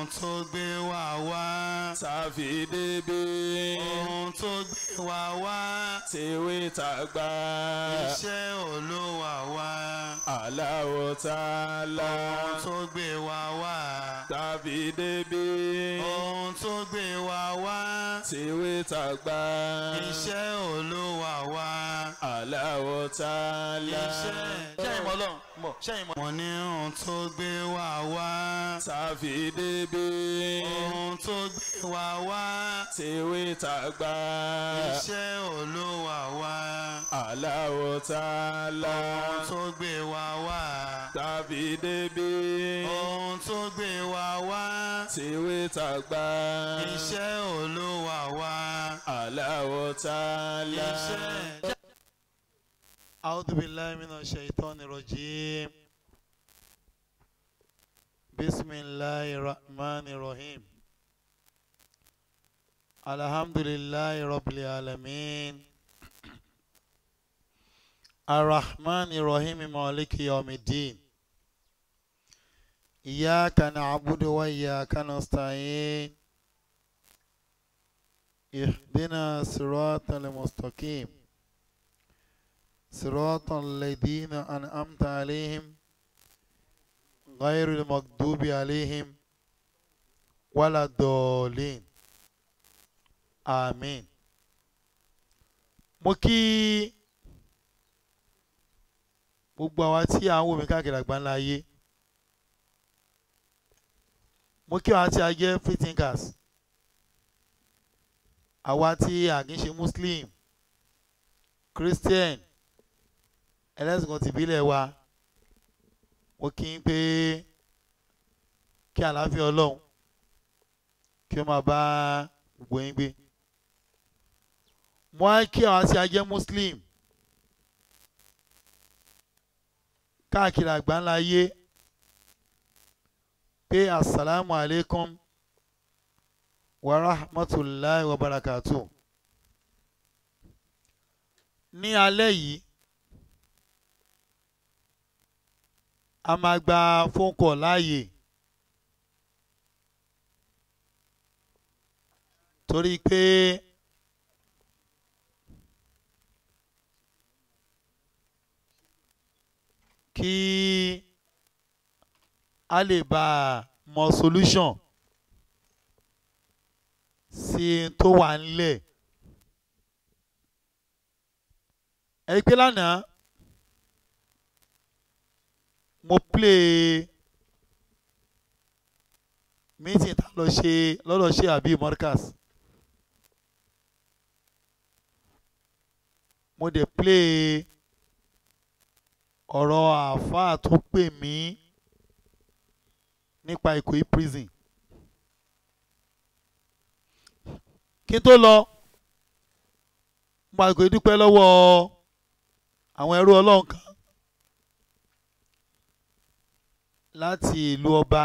ohun tó gbé wa wá. tàfi débi ohun tó gbé wa wá. tèwe tàgbà iṣẹ́ olúwa wá. Allahu Ta'ala ohun tó gbé wa wá. tàfi débi ohun tó gbé wa wá. tèwe tàgbà iṣẹ́ olúwa wá. Allahu Ta'ala iṣẹ́ ṣẹ́yìn mọ́ lọ́run mọ̀ ṣẹ́yìn mọ́. mo ní ohun tó gbé wa wá. tàfi débi ohun tó gbé wa wá. tèwe tàgbà iṣẹ́ olúwa wá. Allahu Ta'ala ohun tó gbé wa wá. tàfi débi ohun tó gbé wa wá. tèwe tàgbà iṣẹ́ olúwa wá. Allahu Ta'ala. iṣẹ́. أعوذ بالله من الشيطان الرجيم بسم الله الرحمن الرحيم الحمد لله رب العالمين الرحمن الرحيم مالك يوم الدين إياك نعبد وإياك نستعين اهدنا الصراط المستقيم صراط الذين أنعمت عليهم غير المغضوب عليهم ولا الضالين آمين mo kí gbogbo àwa tí à ń wò mí káàkiri àgbáńlá ayé mo kí àwa tí a jẹ́ free thinkers àwa tí a kì í ṣe muslim christian ẹlẹ́sìn kan tìbílẹ̀ wa mo kí n pé kí àlàáfíà ọlọ́run kí ó máa bá gbogbo yín gbé mo á kí àwọn tí a jẹ́ muslim káàkiri àgbáńlá ayé pé asalaamu alaikum wa rahmatulahi wa barakatuh ní alẹ́ yìí a máa gba phone call láàyè torí pé kí a lè bá a mọ solution sí tó wà nílẹ̀ ẹ pé lánàá mo play meeting tá lọ ṣe lọ́dọ̀ ṣe àbí Markaz mo dẹ̀ play ọ̀rọ̀ àáfàá tó pè mí nípa Ìkòyí prison kí n tó lọ mo àgbẹ̀ dúpẹ́ lọ́wọ́ àwọn ẹrú ọlọ́run kan láti ìlú ọba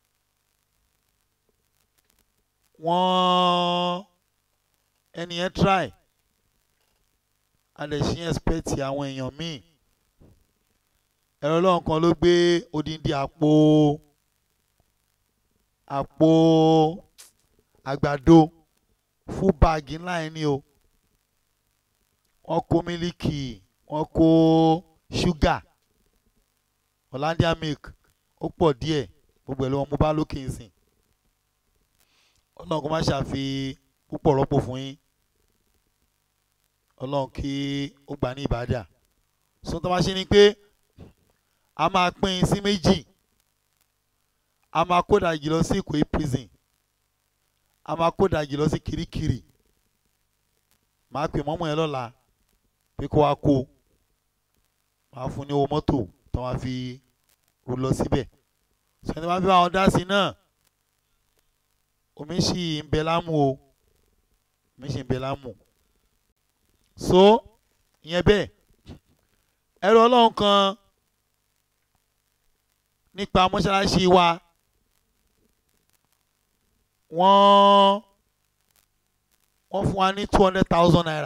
wọ́n ẹni yẹn try a lè ṣe expect àwọn èèyàn míì ẹ̀rọ ọlọ́run kan ló gbé odindi àpò àpò àgbàdo fún báàgì ńlá yẹn ni o wọ́n kó mílíkì wọ́n kó ṣúgà Hollandia milk ó pọ̀ díẹ̀ gbogbo ẹ̀ ló wọn mú bá lókè nsìn ọlọ́run kó má ṣàfi púpọ̀ rọ́pò fún yín ọlọ́run kí ó gbà ní ìbàdà sọ tó bá ṣe ni pé a máa pín in sí méjì a máa kó dàjì lọ sí Ìkòyí prison a máa kó dàjì lọ sí Kirikiri màá pè mọ́mọ́ yẹn lọ́la pé kó wá kó màá fún ní owó mọ́tò tó máa fi rò lọ síbẹ̀ sọ́ni máa fi bá wọn dá sí náà omi sì ń bẹ lámù o omi sì ń bẹ lámù so ìyẹn bẹ́ẹ̀ ẹrù ọlọ́run kan nípa mọ́ṣáláṣí wa wọ́n wọ́n fún wa ní two hundred thousand naira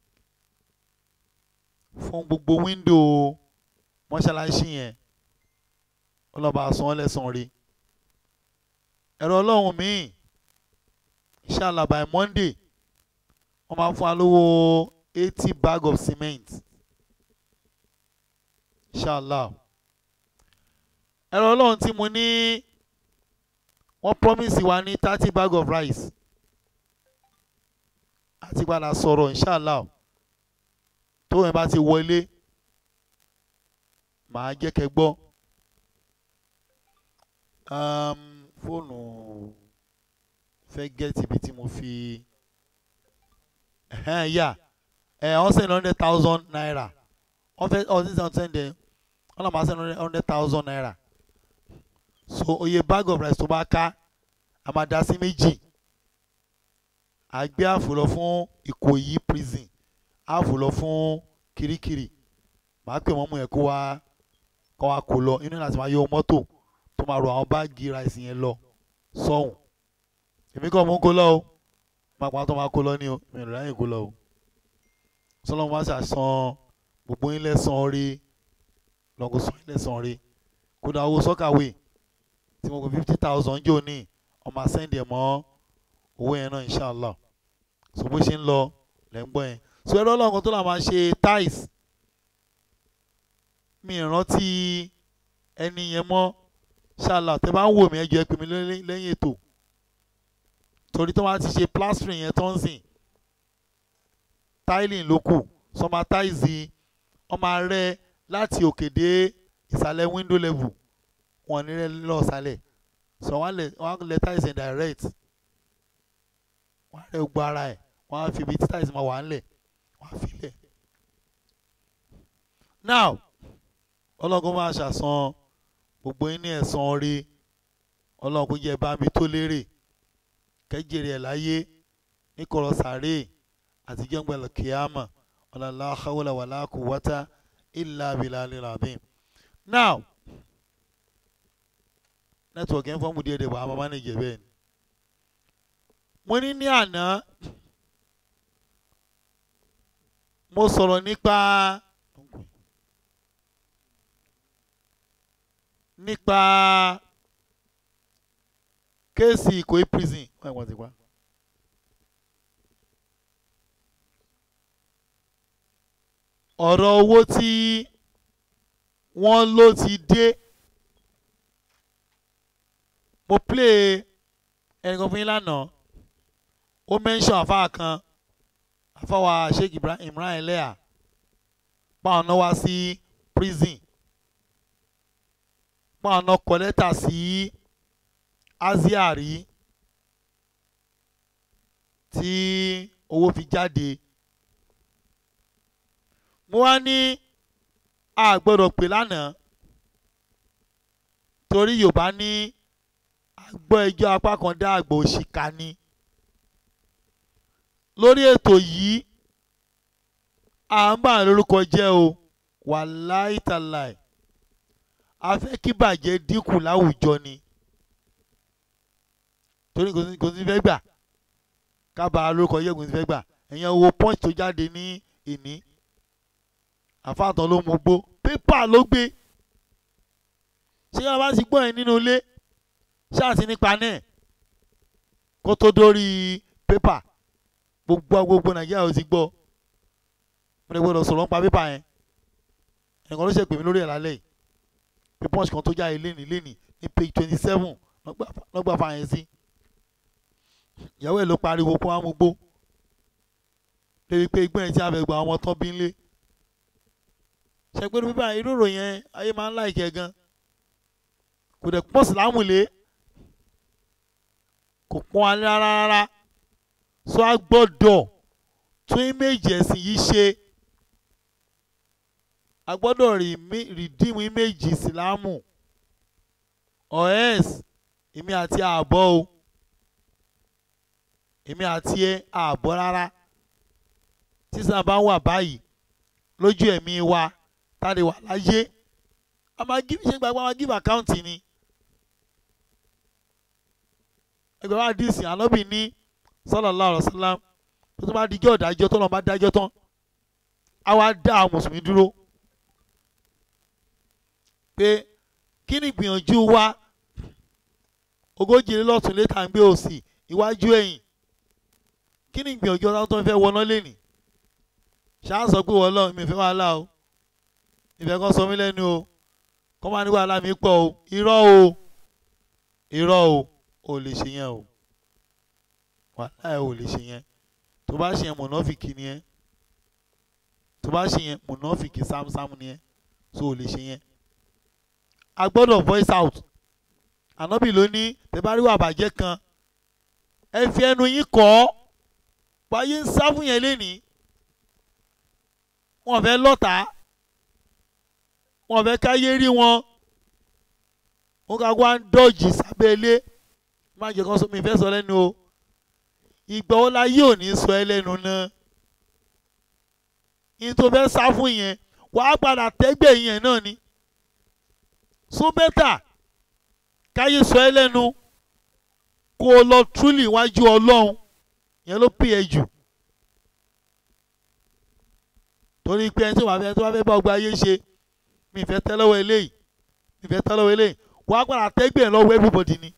fún gbogbo wíńdò mọ́ṣáláṣí yẹn ọlọ́ba san án lẹ́sàn-án rí ẹ̀rọ ọlọ́run míì inshallah by monday wọ́n máa fún wa lówó eighty bag of cement inshallah ẹ̀rọ ọlọ́run tí mo ní wọ́n promise wa ní thirty bag of rice àti padà sọ̀rọ̀ inshallah tó yẹn bá ti wọlé màá jẹ́ kẹ́ gbọ́ um, fóònù fẹ́ gẹ́tì ibi tí mo fi ẹ̀hẹ́n yà ẹ̀ wọ́n send hundred thousand naira wọ́n fẹ́ ọ̀ sísan sẹ́ndẹ̀ wọ́n náà máa send hundred thousand naira so oye bag of rice tó bá ká a máa dá sí méjì a gbé àfò lọ fún Ìkòyí prison àfò lọ fún Kirikiri màá pè wọ́n mú yẹn kó wá kó wá kó lọ inú láti máa yọ mọ́tò tó máa ro àwọn báàgì rice yẹn lọ sọ́hùn èmi kàn mú kó lọ o máa pa tó máa kó lọ ní o mi ò ráyè kó lọ o sọlọ́mù wá ṣàṣàn gbogbo yín lẹ́sàn-án rí lọ́gọ́ sọ yín lẹ́sàn-án rí kódà owó sọ́kàwé tí mo kó fifty thousand jò ní ọmọ àsẹ́ndì ẹ̀ mọ́ owó yẹn náà inshallah so bó ṣe ń lọ lẹ́ ń gbọ́ yẹn so ẹ̀rọ ọlọ́run tó là máa ṣe tiles mi ìrántí ẹni yẹn mọ́ inshallah tẹ́ bá ń wò mí ẹ jọ̀ọ́ ẹ pè mí lẹ́yìn ètò torí tó máa ti ṣe plastering yẹn tó ń sìn tiling ló kù sọma táìsì ọmọ rẹ láti òkè dé ìsàlẹ̀ window level wọn ní rẹ lọ sálẹ̀ sọ wọn lẹ wọn lẹ táìsì direct wọn rẹ gbọ́ ara ẹ̀ wọn á fi ibi tí táìsì máa wà ńlẹ̀ wọn á fi lẹ̀. now ọlọ́run máa ṣàṣàn gbogbo yín ní ẹ̀san rí ọlọ́run kò jẹ́ bá mi tó lérè kẹ́jèrè ẹ̀ láyé níkọ̀rọ̀ sàárè àti jẹ́ngbẹ̀lẹ̀ kìámà ọ̀làlá hawla wàlá quwwata illa billahi azim. now network yẹn fọ́ọ̀mù díẹ̀ díẹ̀ bọ̀ àmọ́ mánéjì ẹ̀ bẹ́ẹ̀ ni. mo ní ní àná mo sọ̀rọ̀ nípa nípa kéèsì Ìkòyí prison wọ́n wọ́n ti pa. ọ̀rọ̀ owó tí wọ́n ló ti dé mo play ẹnìkan fún yín lánàá ó mention àfáà kan àfáwà Sheikh Ibrahim Imran Eleha páwọn náà wá sí prison páwọn náà kọ lẹ́tà sí Aziari tí owó fi jáde mo wá ní a gbọ́dọ̀ pè lánàá torí Yorùbá ní àgbọ̀ ẹjọ́ apá kan dá àgbà òṣìkà ni lórí ètò yìí à ń bà lórúkọ jẹ́ o wàláì tàláì a fẹ́ kí bàjẹ́ dínkù láwùjọ ni torí kò sí fẹ́ gbà ká bàa lórúkọ jẹ́ kò sí fẹ́ gbà ẹ̀yẹn owó punch tó jáde ní ìní àfàtàn ló mú gbó pépà ló gbé ṣé wọn bá ti gbọ́ ẹ̀ nínú ilé ṣáàtì nípa náà kó tó dórí pépà gbogbo gbogbo nàìjíríà ó ti gbọ́ mo lè gbọ́dọ̀ sọ̀rọ̀ nípa pépà yẹn ẹ̀kan ló ṣe pè mí lórí ẹ̀ lálẹ́ yìí pé punch kan tó jáde lénìí lénìí ní page twenty seven lọ́gbà fa yẹn sí ìyàwó ẹ̀ ló pariwo kó wá mú gbó débi pé igbó yẹn tí a fẹ́ gba ọmọ tán bí ń lé ṣẹgbẹ́rú bíbá irú ìròyìn yẹn ayé máa ń láìkẹ́ gan kò dẹ̀ pọ́n sílámù lé kò pọ́n alẹ́ rárá rárá so a gbọ́dọ̀ tún íméjì ẹ̀sìn yìí ṣe a gbọ́dọ̀ rìdíìmù íméjì sílámù ọ̀ẹ́s èmi àti ààbọ̀ o èmi àti ẹ ààbọ̀ rárá tí sábà bá wà báyìí lójú ẹ̀mí wa tàdé wà láyé a máa give ṣe gbàgbọ́ a máa give account ni ẹgbẹ́ wa dì sí ànábì ní sallallahu alaihi wasallam tó tó bá dijọ́ ìdájọ́ tó lọ́n bá dájọ́ tán a wá dá àwọn mùsùlùmí dúró pé kí ni ìgbìyànjú wa ogójì lé lọ́tún létà ń gbé òsì iwájú ẹ̀yìn kí ni ìgbìyànjú ọ̀tá tó ń fẹ́ wọná lẹ́nì ṣáà sọ pé wọ́n lọ mi fẹ́ wàhálà o ìfẹ́ kan sọ mí lẹ́nu o kọ́ máa ní wàhálà mi pọ̀ o irọ́ o irọ́ o ò lè ṣe yẹn o wàhálà ẹ̀ ò lè ṣe yẹn tó bá ṣe yẹn mọ̀nàfìkì ni ẹ́ tó bá ṣe yẹn mọ̀nàfìkì sámúsámú ni ẹ́ so ò lè ṣe yẹn a gbọ́dọ̀ voice out ànábì ló ní tẹ́báríwá àbàjẹ́ kan ẹ fi ẹnu yín kọ́ ọ́ wáyé ń sá fún yẹn lénìí wọn fẹ́ lọ́ta wọn fẹ́ káyé rí wọn wọn ká wá ń dọ́jì sábẹ́ ilé má jẹ́ kán sọ mi fẹ́ sọ lẹ́nu o ìgbà wo la yóò ní sọ ẹ lẹ́nu náà yín tó fẹ́ sá fún yẹn wàá padà tẹ́gbẹ̀ yẹn náà ni so bẹ́tà káyé sọ ẹ lẹ́nu kó o lọ túlì wájú ọlọ́run yẹn ló pè é jù torí pé ẹni tó bá fẹ́ tó bá fẹ́ bá ọgbà ayé ṣe mi fẹ́ tẹ́ lọ́wọ́ eléyìí mi fẹ́ tẹ́ lọ́wọ́ eléyìí wàá padà tẹ́gbẹ̀ lọ́wọ́ everybody ni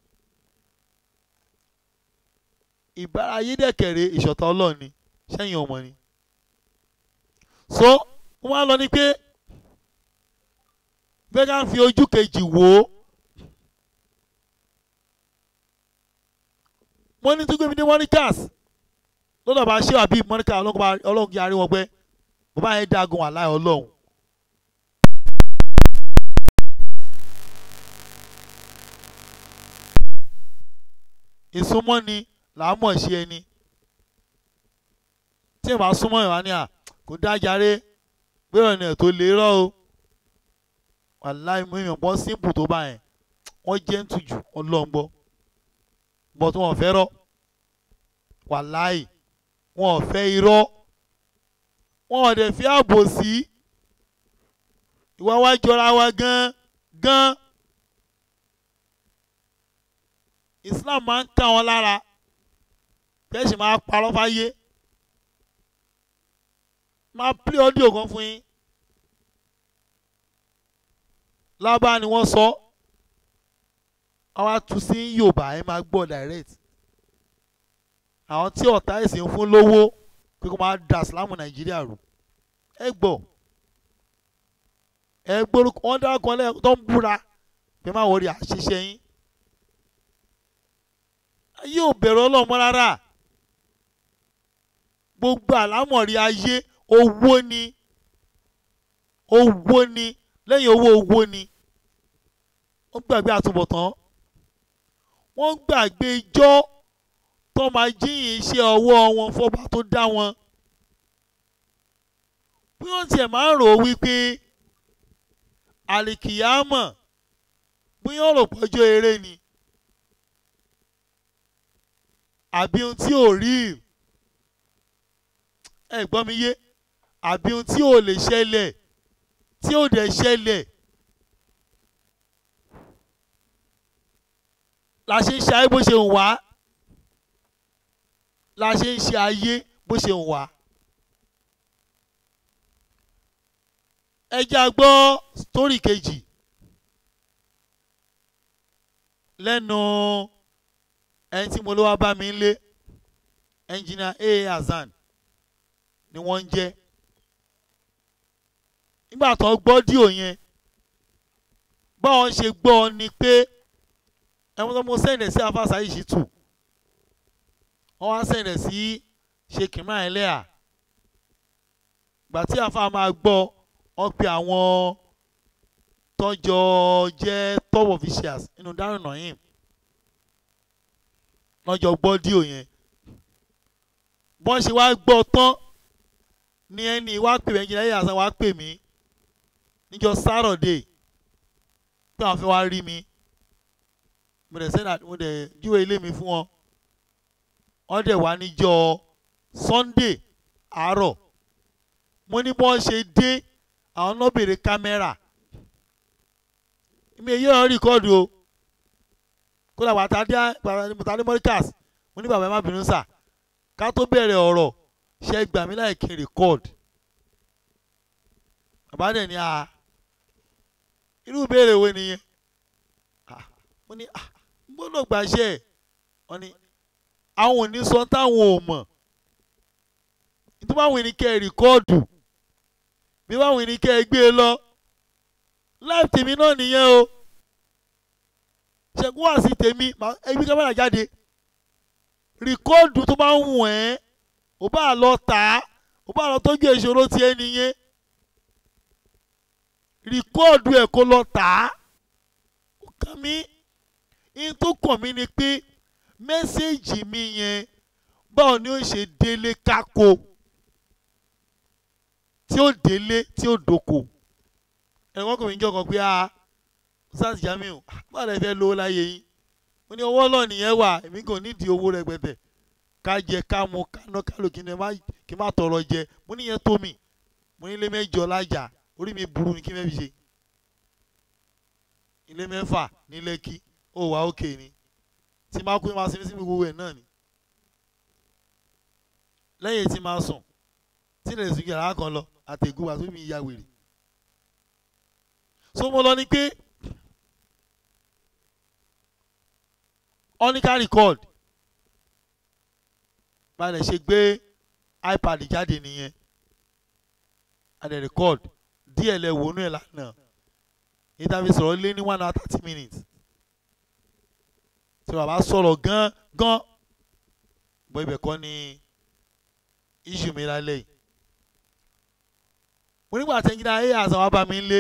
ìbára ayé dẹ̀kẹ̀rẹ̀ ìṣọ̀tá ọlọ́run ni sẹ́yìn ọmọ ni so wọ́n á lọ ní pé bẹ́ẹ̀ ká fi ojú kejì wò ó wọ́n ní tó gbé mi dé mọ́níkàs lọ́dọ̀ bá ṣé àbí mọ́níkà ọlọ́run kí arí wọn pẹ́ bàbá yẹn dagun àláì ọlọ́run. ìsúnmọ́ ni làá mọ̀ sí ẹni tí ẹ bá súnmọ́ ìwà ni à kò dájáre pé ọ̀nà ẹ̀ tó lè rọ́ o wàláì mú ìyàn bọ́ símpù tó bá yẹn wọ́n jẹ́ ń tujù ọlọ́ngbọ́ bọ́ tí wọ́n fẹ́ rọ́ wàláì wọn ò fẹ́ irọ́ wọn ò dẹ̀ fi ààbò sí ìwà wa jọra wa gan gan Islam máa ń ká wọn lára kẹ́sì máa parọ́ fáyé máa play audio kan fún yín lábá ni wọ́n sọ àwọn atú sí Yorùbá ẹ máa gbọ́ direct àwọn tí ọ̀tá ẹ̀sìn ń fún lówó pé kó máa da Islam Nàìjíríà rú ẹ gbọ́ ẹ gbórúkọ wọn dákọ lẹ́yìn tó ń búra pé má wọrí àṣìṣe yín ayé ò bẹ̀rù Ọlọ́run mọ́ rárá gbogbo àlámọ̀rí ayé owó ni owó ni lẹ́yìn owó owó ni wọ́n gbàgbé àtúbọ̀tán wọ́n gbàgbé ijọ́ tó máa jíyìn iṣẹ́ ọwọ́ wọn fọ́ba tó dá wọn bí wọ́n tiẹ̀ máa ń rò ó wípé àlìkìyámọ̀ bí wọ́n rò pọ́jọ́ eré ni àbí ohun tí ò rí ẹ gbọ́ mi yé àbí ohun tí ò lè ṣẹlẹ̀ tí ò dẹ̀ ṣẹlẹ̀ la ṣe ń ṣe ayé bó ṣe ń wá la ṣe ń ṣe ayé bó ṣe ń wá. ẹ já gbọ́ sítórì kejì lẹ́nu ẹni tí mo ló wá bá mi lé ẹnjìnà aa Hasan ni wọ́n ń jẹ́ nígbà tó gbọ́ díò yẹn báwọn ṣe gbọ́ ni pé ẹ̀wọ̀n tó mo sẹ́ǹdẹ̀ sí afásá yìí ṣì tù wọ́n wá sẹ́ǹdẹ̀ sí ṣe kìmá ẹlẹ́à gbà tí àfa máa gbọ́ wọ́n pe àwọn tọ́jọ́ jẹ́ top officials nínú Darul Naim lọ́jọ́ gbọ́ díò yẹn bọ́n ṣe wá gbọ́ tán ní ẹni wá pè mí ẹnjìnlẹ̀ yìí àṣà wá pè mí níjọ́ Saturday pé àwọn fẹ́ wá rí mi mo dẹ̀ sẹ́nà mo dẹ̀ júwe ilé mi fún wọn wọ́n dẹ̀ wá níjọ́ Sunday àárọ̀ mo ní bọ́n ṣe dé àwọn náà béèrè kámẹ́rà mi èyí ọ̀rọ̀ rìkọ́ọ̀dù o kódà wàtádé wàtádé mọ́ríkàs mo ní bàbá ẹ má bínú sà ká tó bẹ̀rẹ̀ ọ̀rọ̀ ṣe gbà mí láì kí n rìkọ́ọ̀d bàbá dẹ̀ ní a irú ìbéèrè wo nìyẹn mo ní gbọ́dọ̀ gbàṣẹ ẹ̀ wọ́n ní àwọn ò ní sọ táwọn ò mọ̀ nítorí báwọn ní kẹ́ ẹ rìkọ́ọ̀dù bí báwọn ní kẹ́ ẹ gbé e lọ láì tèmi náà nìyẹn o ṣẹ́gun wá sí tèmi màá- ẹbí kámẹ́rà jáde rìkọ́ọ̀dù tó bá ń wù ẹ́ ò bá lọ tà á ò bá lọ tọ́jú ìṣòro tiẹ̀ nìyẹn rìkọ́ọ̀dù ẹ̀ kó lọ tà á ó kàn mí in tó kàn mí ni pé mẹ́sẹ̀gì mi yẹn báwo ni ó ṣe délé kákó tí ó délé tí ó dòkò ẹ̀wọ́n kò ní jọ́ kan pé a sars jamiu báwo lẹ fẹ́ lówó láyé yín mo ní owó náà nìyẹn wà èmi kò nídìí owó rẹpẹtẹ ká jẹ ká mu ká ná ká lò kí n má kí n má tọrọ jẹ mo ní yẹn tó mi mo ní ilé mẹ́jọ lájà orí mi burú ni kí n fẹ́ fi ṣe ilé mẹ́fà ní lẹ́kí ó wà ókè ni tí máa kú máa sinmi sí gbogbo ẹ̀ náà ni lẹ́yìn tí máa sùn tí lè sùn yàrá kan lọ àtẹ̀gùn àti mi ya wèrè so mo lọ ní pé ọ́níkà record balẹ̀ ṣe gbé ipad jáde nìyẹn adẹ̀ record díẹ̀ lẹ wọnú ẹ̀ lánàá interview sọ̀rọ̀ lé ní one hour thirty minutes tí bàbá sọ̀rọ̀ gan gan bọ́ ibẹ̀ kọ́ ni issue mi lálẹ́ yìí mo nígbà tí ẹnjìnà ayé àṣà wa bá mi lé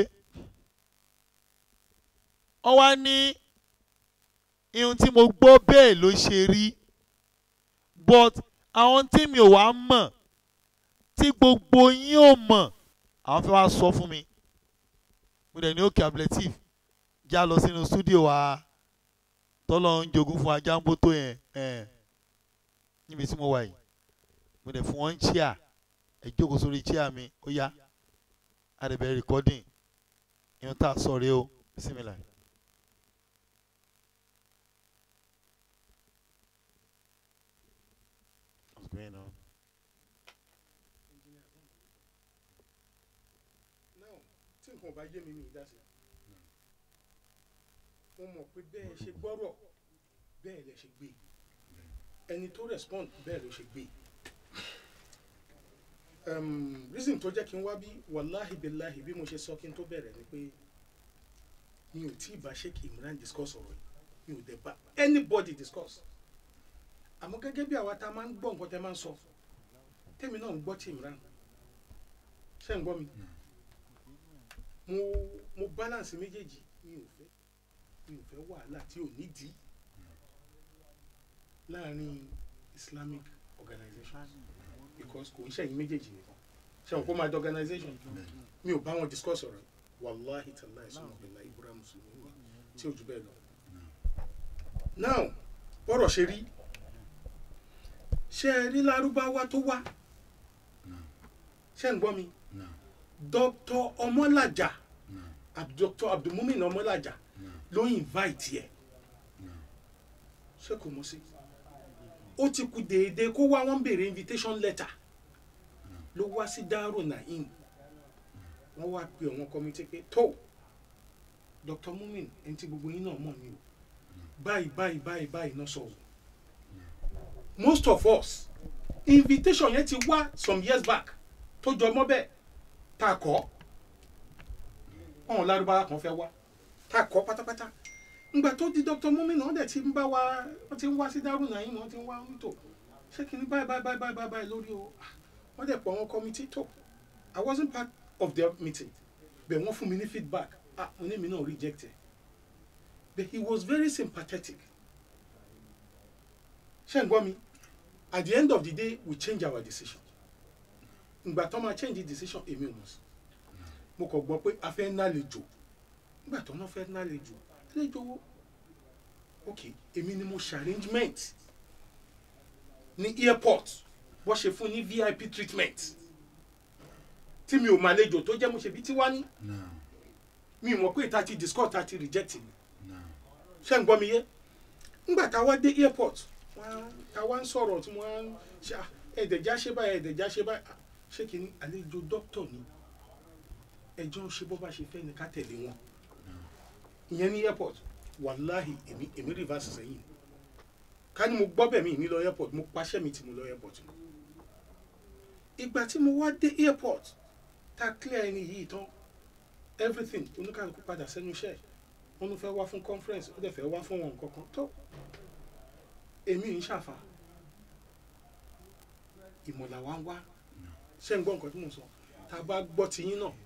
ọ wá ní ihun tí mo gbọ́ bẹ́ẹ̀ ló ṣe rí but àwọn tí mi ò wá mọ̀ tí gbogbo yín ò mọ̀ àwọn fẹ́ wá sọ fún mi mo dẹ̀ ní òkè ablative já lọ sínú studio wa tọ́lọ́ ń jogún fún ajá ń bó tó yẹn ẹ̀ níbi tí mo wà yìí mo dẹ̀ fún wọn ń chair ẹ̀ jókòó sórí chair mi ó yá àdẹ̀bẹ̀ recording ìyẹn tá a sọ rèé o bismillah. What's going on? now tí nǹkan bá yé mi mi dá sí mo mọ̀ pé bẹ́ẹ̀ ṣe gbọ́rọ̀ bẹ́ẹ̀ lẹ ṣe gbé ẹni tó respond bẹ́ẹ̀ ló ṣe gbé um, reason tó jẹ́ kí n wá bí wàláhì bíláhì bí mo ṣe sọ kí n tó bẹ̀rẹ̀ ni pé mi ò tí ì bá Sheikh Imran discuss ọ̀rọ̀ yìí mi ò dẹ̀ bá anybody discuss àmọ́ gẹ́gẹ́ bí àwa tá a máa ń gbọ́ nǹkan tẹ́ máa ń sọ tèmi náà ń gbọ́ tí Imran ṣé ń gbọ́ mi mo mo balance méjèèjì mi ò fẹ́ mi ò fẹ́ wàhálà tí ò nídìí láàrin Islamic organization because kò ń ṣẹ̀yìn méjèèjì nìkan ṣẹ̀wọ̀n kó máa di organization mi ò bá wọn discuss ọ̀rọ̀ wàláhi tàláì sọmọbìnrin ibùdó mùsùlùmí wa tí ò jù bẹ́ẹ̀ lọ. now bọ́rọ̀ ṣe rí ṣe é rí lárúbáwá tó wá ṣé ń gbọ́ mi dr ọmọlàjà Ab- dr abdulmumin ọmọlàjà ló invite yẹ ṣé kò mọ̀ sí ó ti kú déédéé kó wá wọn béèrè invitation letter ló wá sí Daaru Naim wọ́n wá pe àwọn kọ́mítì pé tó dr mumin ẹni tí gbogbo yín náà mọ̀ ni o báyìí báyìí báyìí báyìí náà sọ o most of us invitation yẹn ti wá some years back tó jọ mọ́ bẹ́ẹ̀ tá a kọ́ ọ̀hún lárúbáwá kan fẹ́ wá tá a kọ́ pátápátá ngbà tó di dr mumin náà dẹ̀ ti ń bá wa wọ́n ti ń wá sí Daaru Naim wọ́n ti ń wá nítò ṣé kí ni báyìí báyìí báyìí báyìí báyìí lórí o Ah, wọ́n dẹ̀ pọ̀ àwọn kọ́mítì tó I wasn't part of their meeting but wọ́n fún mi ní feedback ah mo ní mi náà reject ẹ̀ but he was very sympathetic ṣé ń gbọ́ mi at the end of the day we change our decision ìgbà tó máa change the decision èmi ò mọ̀ sí mo kàn gbọ́ pé a fẹ́ nálejò nígbà tó náà fẹ́ nálejò àlejò wo ok èmi ni mo ṣe arrangement ní airport wọ́n ṣe fún ní vip treatment tí mi ò mọ àlejò tó jẹ́ mo ṣe bí tí wá ní mi ò mọ̀ pé ìta ti discuss ta ti reject mi ṣé ń gbọ́ mi yé ńgbà tá a wá dé airport wọ́n tá a wá ń sọ̀rọ̀ tí wọ́n ṣe ah, ẹ̀ẹ́dẹ̀já ṣe báyìí ẹ̀ẹ́dẹ̀já ṣe báyìí Ah, ṣé kìíní àlejò dókítà ni ẹjọ́ ń ṣe bó bá ṣe fẹ́ ni ká tẹ̀lé wọn ìyẹn ní airport wàláhì èmi èmi reverse sẹ́yìn ká ní mo gbọ́ bẹ̀ mí mi lọ airport mo paṣẹ́ mi tí mo lọ airport mi ìgbà tí mo wá dé airport tá a clear ẹni yìí tán everything oníkàlùkù padà sẹ́nu iṣẹ́ ẹ̀ wọ́n ló fẹ́ wá fún conference ó dẹ̀ fẹ́ wá fún wọn nǹkan kan tó èmi ń ṣàfà ìmọ̀là wa ń wá ṣé ń gbọ́ nǹkan tí mo sọ tá a bá gbọ́ tiyín náà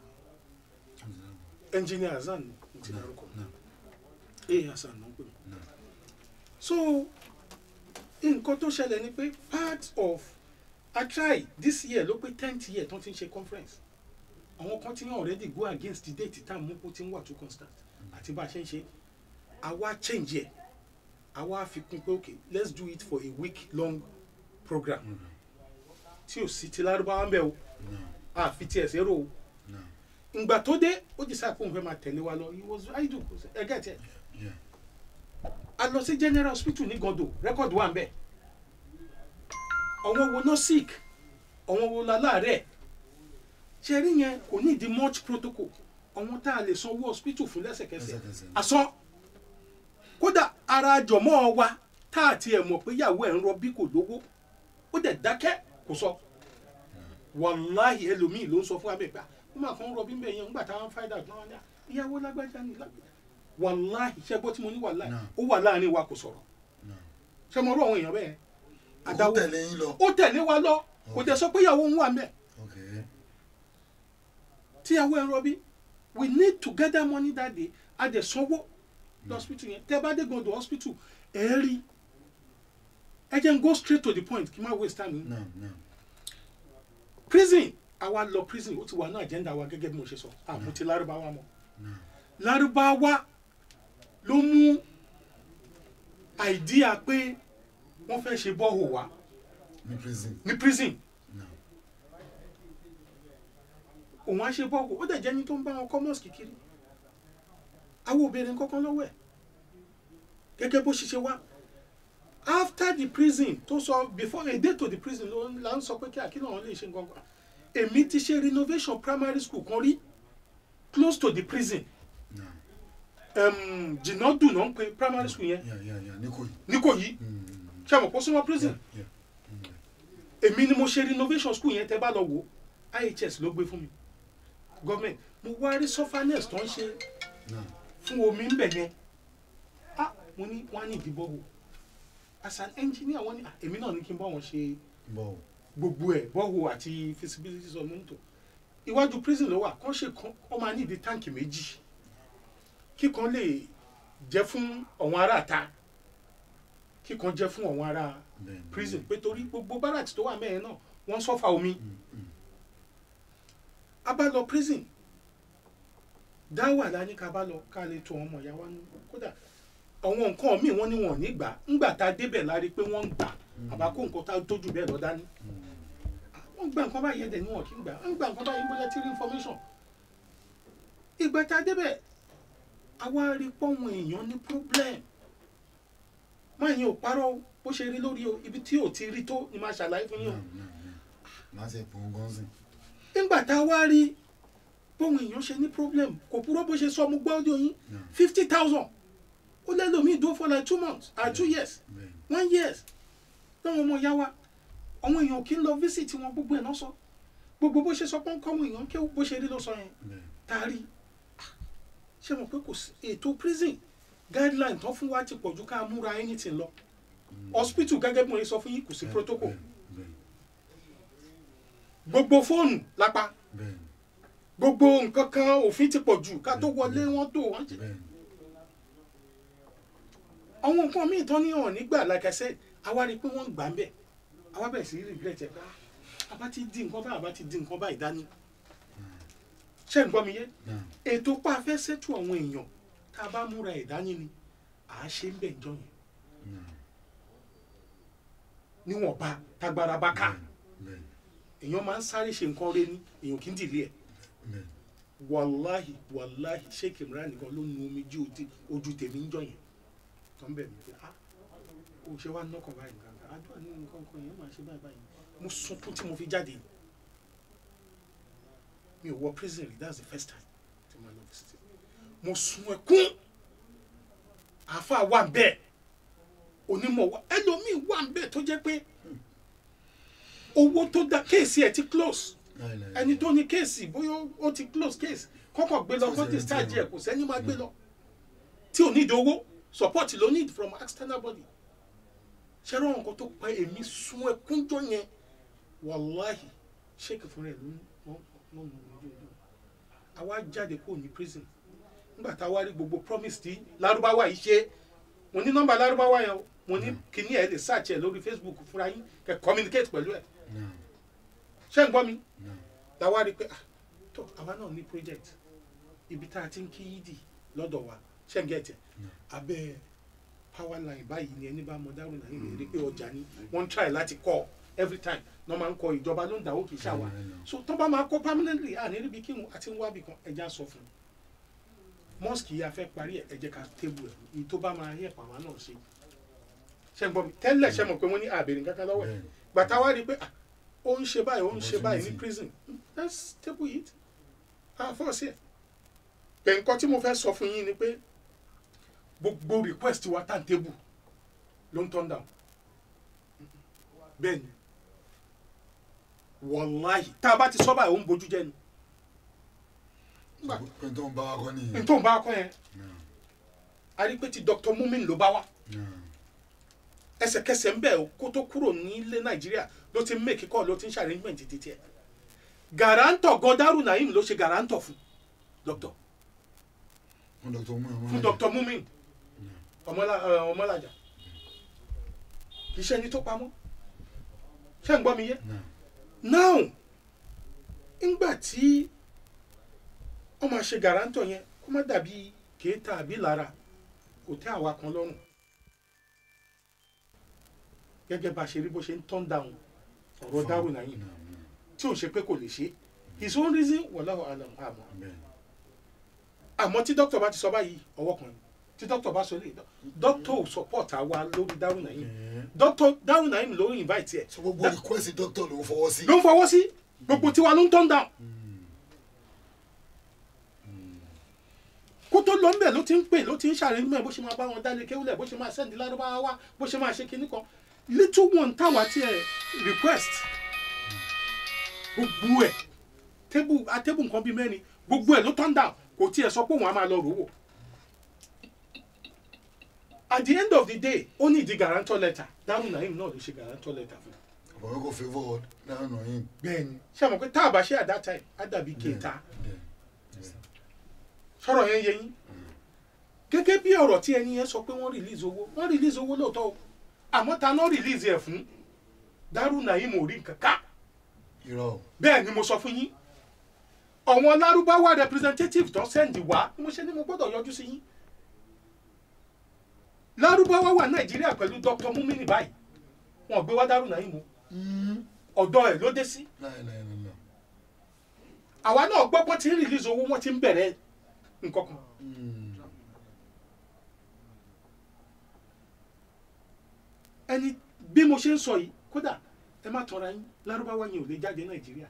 engineer Hasan ní ti dárúkọ ee Hasan ló ń pè mí so nǹkan tó ṣẹlẹ̀ ni pé part of I try this year ló pé tenth year tó ti ń ṣe conference àwọn kan ti ń already go against the date tá a mú kó ti ń wà too constant àti bá a ṣe ń ṣe àwa change ẹ̀ àwa fi kún pé okay let's do it for a week long program tí ò sí ti lárúbáwá ń bẹ̀ o àfi tiẹ̀ sẹ́rò o ìgbà tó dé ó di sáà pé òun fẹ́ máa tẹ̀lé wa lọ he was idle ẹgẹ́ tiẹ̀ a lọ sí general hospital ní gondo record wà ń bẹ̀ àwọn wo náà sick àwọn wo la láàárẹ̀ ṣe rí yẹn kò ní ìdí much protocol àwọn tá a lè sanwó hospital fún lẹ́sẹ̀kẹsẹ̀ Lẹ́sẹ̀kẹsẹ̀. asán kódà ara jọ̀mọ́ wa tá a tiẹ̀ mọ̀ pé ìyàwó ẹ̀ ń rọbí kò lówó ó dẹ̀ dákẹ́ kò sọ wàláhì ẹlòmíì ló ń sọ fún wa bẹ́ẹ̀ pé ó máa kàn ń rọbí bẹ́ẹ̀ yẹn ńgbà táwọn fáìdà tó wọn ní ìyàwó lágbájá ni lágbájá wàláhì ṣẹ́gbọ́ tí mo ní wàláhì Náà. ó wà láàrin wa kò sọ̀rọ̀ ṣé mo rú àwọn èèyàn bẹ́ẹ̀ ó tẹ̀lé yín lọ. ó tẹ̀lé wa lọ kò dẹ̀ sọ pé ìyàwó ń wà mẹ́ẹ̀ ok tíyàwó ẹ̀ ń rọbí we need to gather money that day a dẹ̀ sanwó lọ́sítítù yẹn tẹ́ bá dé gbọ́dọ̀ hospital ẹ̀ rí ẹ jẹ́ n go straight to the point kí n má waste time yín. náà náà prison àwa lọ prison ó ti wà ní agenda wa gẹ́gẹ́ bí mo ṣe sọ àmú ti lárúbáwá mọ́ lárúbáwá ló mú àìdíà pé wọ́n fẹ́ ṣe bọ́ọ̀hù wa ní prison ní prison náà òun á ṣe bọ́ọ̀hù ó dẹ̀ jẹ́ ní tó ń bá wọn kọ́ mọ́ọ̀sì kiri àwọn obìnrin kankan lọ́wọ́ ẹ̀ gẹ́gẹ́ bó ṣe ṣe wá after the prison tó sọ before a day to the prison ló là ń sọ pé kí àkínà wọn lè ṣe gangan èmi ti ṣe renovation primary school kan rí close to the prison náà um, jìnnàdù náà ń pe primary school yẹn yà yà yà ní kò yìí. níkòyí ṣe àmọ̀ kó súnmọ́ prison Yeah, èmi ni mo ṣe renovation school yẹn tẹ́ bá lọ wò IHS ló gbé fún mi government mo wá rí surfanex tó ń ṣe náà fún omi ń bẹ̀ yẹn ah mo ní wọ́n á ní ìdìbò wò as an engineer wọ́n ní ah, èmi náà ní kí n bá wọn ṣe bọ̀ gbogbo ẹ̀ bọ́wọ́ àti feasibility of mọ́tò iwájú prison ló wà kán ṣe kan ó máa ní ìdí táǹkì méjì kíkan lè jẹ́ fún àwọn ará ta kíkan jẹ́ fún àwọn ará bẹ́ẹ̀ ni. prison pé torí gbogbo barracks tó wà mẹ́rin náà wọ́n sọ́fà omi Mm, mm. a bá lọ prison dáwà la ní ká bá lọ ká lè tó ọmọ ìyá wa nú kódà àwọn nǹkan míì wọ́n ní wọn ò ní gbà ńgbà tá a débẹ̀ la rí i pé wọ́n ń gbà àbá kó nǹkan tá a tójú bẹ́ẹ̀ lọ dání wọ́n gba nǹkan báyìí ẹ̀dẹ̀ ni wọn kì í gbà wọ́n gba nǹkan báyìí bóyá tí rí information ìgbà tá a débẹ̀ àwa rí pọ́wọ́n èèyàn ní problem máa yẹn ò parọ́ o, bó ṣe rí lórí o ibi tí ò ti rí tó ni máa ṣàlàyé fún yín o náà náà náà máa ṣe pọ̀ gan sí. nígbà tá a wá rí bóun èèyàn ṣe ní problem kò purọ́ bó ṣe sọ mo gbọ́ ọdún yín náà fifty thousand ó lẹ́lòmíì dúró for like two months or two years bẹ́ẹ̀ ni. one years lọ́wọ́ ọmọ ìyá wa àwọn èèyàn kì í lọ visit wọn gbogbo ẹ̀ náà sọ gbogbo bó ṣe sọ pé ń kọ́ àwọn èèyàn kí bó ṣe rí ló sọ yẹn bẹ́ẹ̀ tá a rí ṣé mo pé kò sí ètò prison guideline tán fún wa ti pọ̀jù ká múra anything lọ hospital gẹ́gẹ́ bí mo ṣe sọ fún yín kò sí protocol bẹ́ẹ̀ gbogbo fóònù lápá bẹ́ẹ̀ ni. gbogbo nǹkan kan òfin ti pọ̀ jù ká tó wọlé wọn tó wọn jẹ bẹ́ẹ̀ ni. àwọn nǹkan míì tán ní ọ̀hún nígbà like I said àwa rí i pé wọ́n ń gbà ń bẹ̀ àwa bẹ̀rẹ̀ sí regret ẹ̀ pé ah, àbá ti di nǹkan báyìí àbá ti di nǹkan báyìí dání ṣé ń gbọ́ mi yé náà ètò pa afẹ́ sẹ́tù àwọn èèyàn tá a bá múra ẹ̀ dání ni à á ṣe ń bẹ̀ jọ yẹn náà níwọ̀nba tágbára bá ká bẹ́ẹ̀ ni. èèyàn máa ń sáré ṣe nǹkan rẹ ní èèyàn kì í dìlé ẹ̀ bẹ́ẹ̀ ni. wàláhì wàláhì sheik imran nìkan ló nu omi jí ojú- ojú tèmi ń jọ yẹn tó ń bẹ̀ mí pé ah o ṣe wá nọkàn báyìí nǹkan kan àdúrà ní nǹkan kan yẹn máa ṣe báyìí báyìí mo sunkún tí mo fi jáde mi ò wọ prison rí that's the first time tí mo lọ visit mo sun ẹkún àáfàá wà ń bẹ́ẹ̀ onímọ̀ wà ẹlòmíì wà ń bẹ́ẹ̀ tó jẹ́ pé owó tó da kéèsì ẹ̀ ti close ẹni tó ní kéèsì bóyá ó ti close case kọ́kọ́ gbé lọ kó discharge ẹ̀ kò sẹ́ni máa gbé lọ tí ò need owó support ló need from external body ṣé lọ́wọ́n nǹkan tó pa èmi sun ẹkúnjọ yẹn wàláhì ṣéèkì fúnra ẹ̀ ló ń wọ́n mú ojú ojú àwa jáde kúrò ní prison nígbà tá a wá rí gbogbo promise tí lárúbáwá yìí ṣe mo ní nọ́mbà lárúbáwá yẹn o mo ní kíní ẹ lè search ẹ lórí facebook fúnra yín kẹ communicate pẹ̀lú ẹ ṣé ń gbọ́ mi la wá rí i pé ah tó àwa náà ní project ibi tá a ti ń kí yídì lọ́dọ̀ wa ṣé ń gẹ̀tẹ̀ abẹ́ power line báyìí ni ẹni bá mọ dárò náà yìí rí pé ọjà ni wọ́n ń try láti kọ́ every time náà máa ń kọ ìjọba ló ń dáwó kì í ṣàwà so tó bá máa kọ́ permanently à ní ríbi kí wọn àti ń wábì kan ẹja sọ fún un mosque yìí a fẹ́ parí ẹ̀ ẹ jẹ́ ká tébù ẹ̀ èyí tó bá máa yẹ pàmò náà ṣe ṣe ń gbọ́ mi tẹ́lẹ̀ ṣe mọ̀ pé wọ́n ní àbẹ̀rẹ̀ kankan lọ́wọ́ ẹ̀ gbàtà wá rí i pé ah ó ń ṣe báyìí ó ń ṣe báyìí ní prison let's table it ah fọ́ọ̀sì ẹ̀ pé nǹkan tí mo fẹ́ sọ fún yín ni pé gbogbo request wa tá n table ló ń turn down bẹ́ẹ̀ ni wàláhì tá a bá ti sọ báyìí ó ń bójú jẹ́ ni nígbà pé tó ń bá wa kọ́ nìyẹn. n tó ń bá akọ yẹn a rí i pé ti Dr. Mumin ló bá wa ẹsẹ̀kẹsẹ̀ ń bẹ̀ kó tó kúrò nílé Nàìjíríà ló ti ń make call ló ti ń ṣe arrangement títí ẹ̀ gàrántọ̀ gọdárù Naim ló ṣe gàrántọ̀ fún doctor fún dr muhammed. fún Dr. Mumin ọmọlá ẹ, ọmọlájà kì í ṣe ẹni tó pamọ́ ṣé ń gbọ́ mi yé now ńgbà tí wọ́n máa ṣe gàrántọ̀ yẹn kó má dàbí kéétà àbí lára kò tẹ́ àwa kan lọ́rùn gẹ́gẹ́ bá a ṣe rí bó ṣe ń turn down ọ̀rọ̀ Dárò Naim tí ò ṣe pé kò lè ṣe his own reason wallahu alam àmọ́ àmọ́ tí dókítà bá ti sọ báyìí ọwọ́ kan ni tí dókítà bá sọ lè dókítà ò support àwa lórí Dárò Naim dókítà Dárò Naim ló ń invite ẹ̀ so gbogbo request doctor ló ń fọwọ́ sí. ló ń fọwọ́ sí gbogbo tiwa ló ń turn down kó tó lọ ńbẹ ló ti ń pè ló ti ń ṣàrẹ́gbẹ́ bó ṣe máa bá wọn dálé kéwúlẹ̀ bó ṣe máa sẹ́ndí lárúbáwá wá bó ṣe máa ṣe kinní kan little one táwa ti ẹ̀ request gbogbo ẹ̀ tébù atébù nǹkan bíi mẹ́rin gbogbo ẹ̀ ló turn down kò tiẹ̀ sọ pé òun á máa lọ rò wò at the end of the day ó ní ìdí guarantor letter Dárò Naim náà ló ṣe guarantor letter fún un àbọ̀wé kò favour Dárò Naim. bẹ́ẹ̀ni ṣé àmọ́ pé tá a bá ṣe at that time á dàbí kéta sọ̀rọ̀ yẹn yẹ yín gẹ́gẹ́ bí ọ̀rọ̀ tí ẹni yẹn sọ pé wọ́n release owó wọ́n release owó lóòótọ́ o àmọ́ ta náà release ẹ̀ fún Dárò Naim ò rí nǹkan ká irọ́ o. bẹ́ẹ̀ ni mo sọ fún yín àwọn lárúbáwá representative tó sẹ́ndì wá mo ṣe ni mo gbọ́dọ̀ yọjú sí yín lárúbáwá wà nàìjíríà pẹ̀lú Dr. Mumini báyìí wọn ò gbé wá Dárò Naim o ọ̀dọ̀ ẹ̀ ló dé sí láìláìláìlá. àwa náà gbọ́ pé tí ń release owó wọ́n ti ń bẹ̀rẹ̀ nǹkan kan ẹni bí mo ṣe ń sọ yìí kódà ẹ má tọra yín lárúbáwá yẹn ò lè jáde nàìjíríà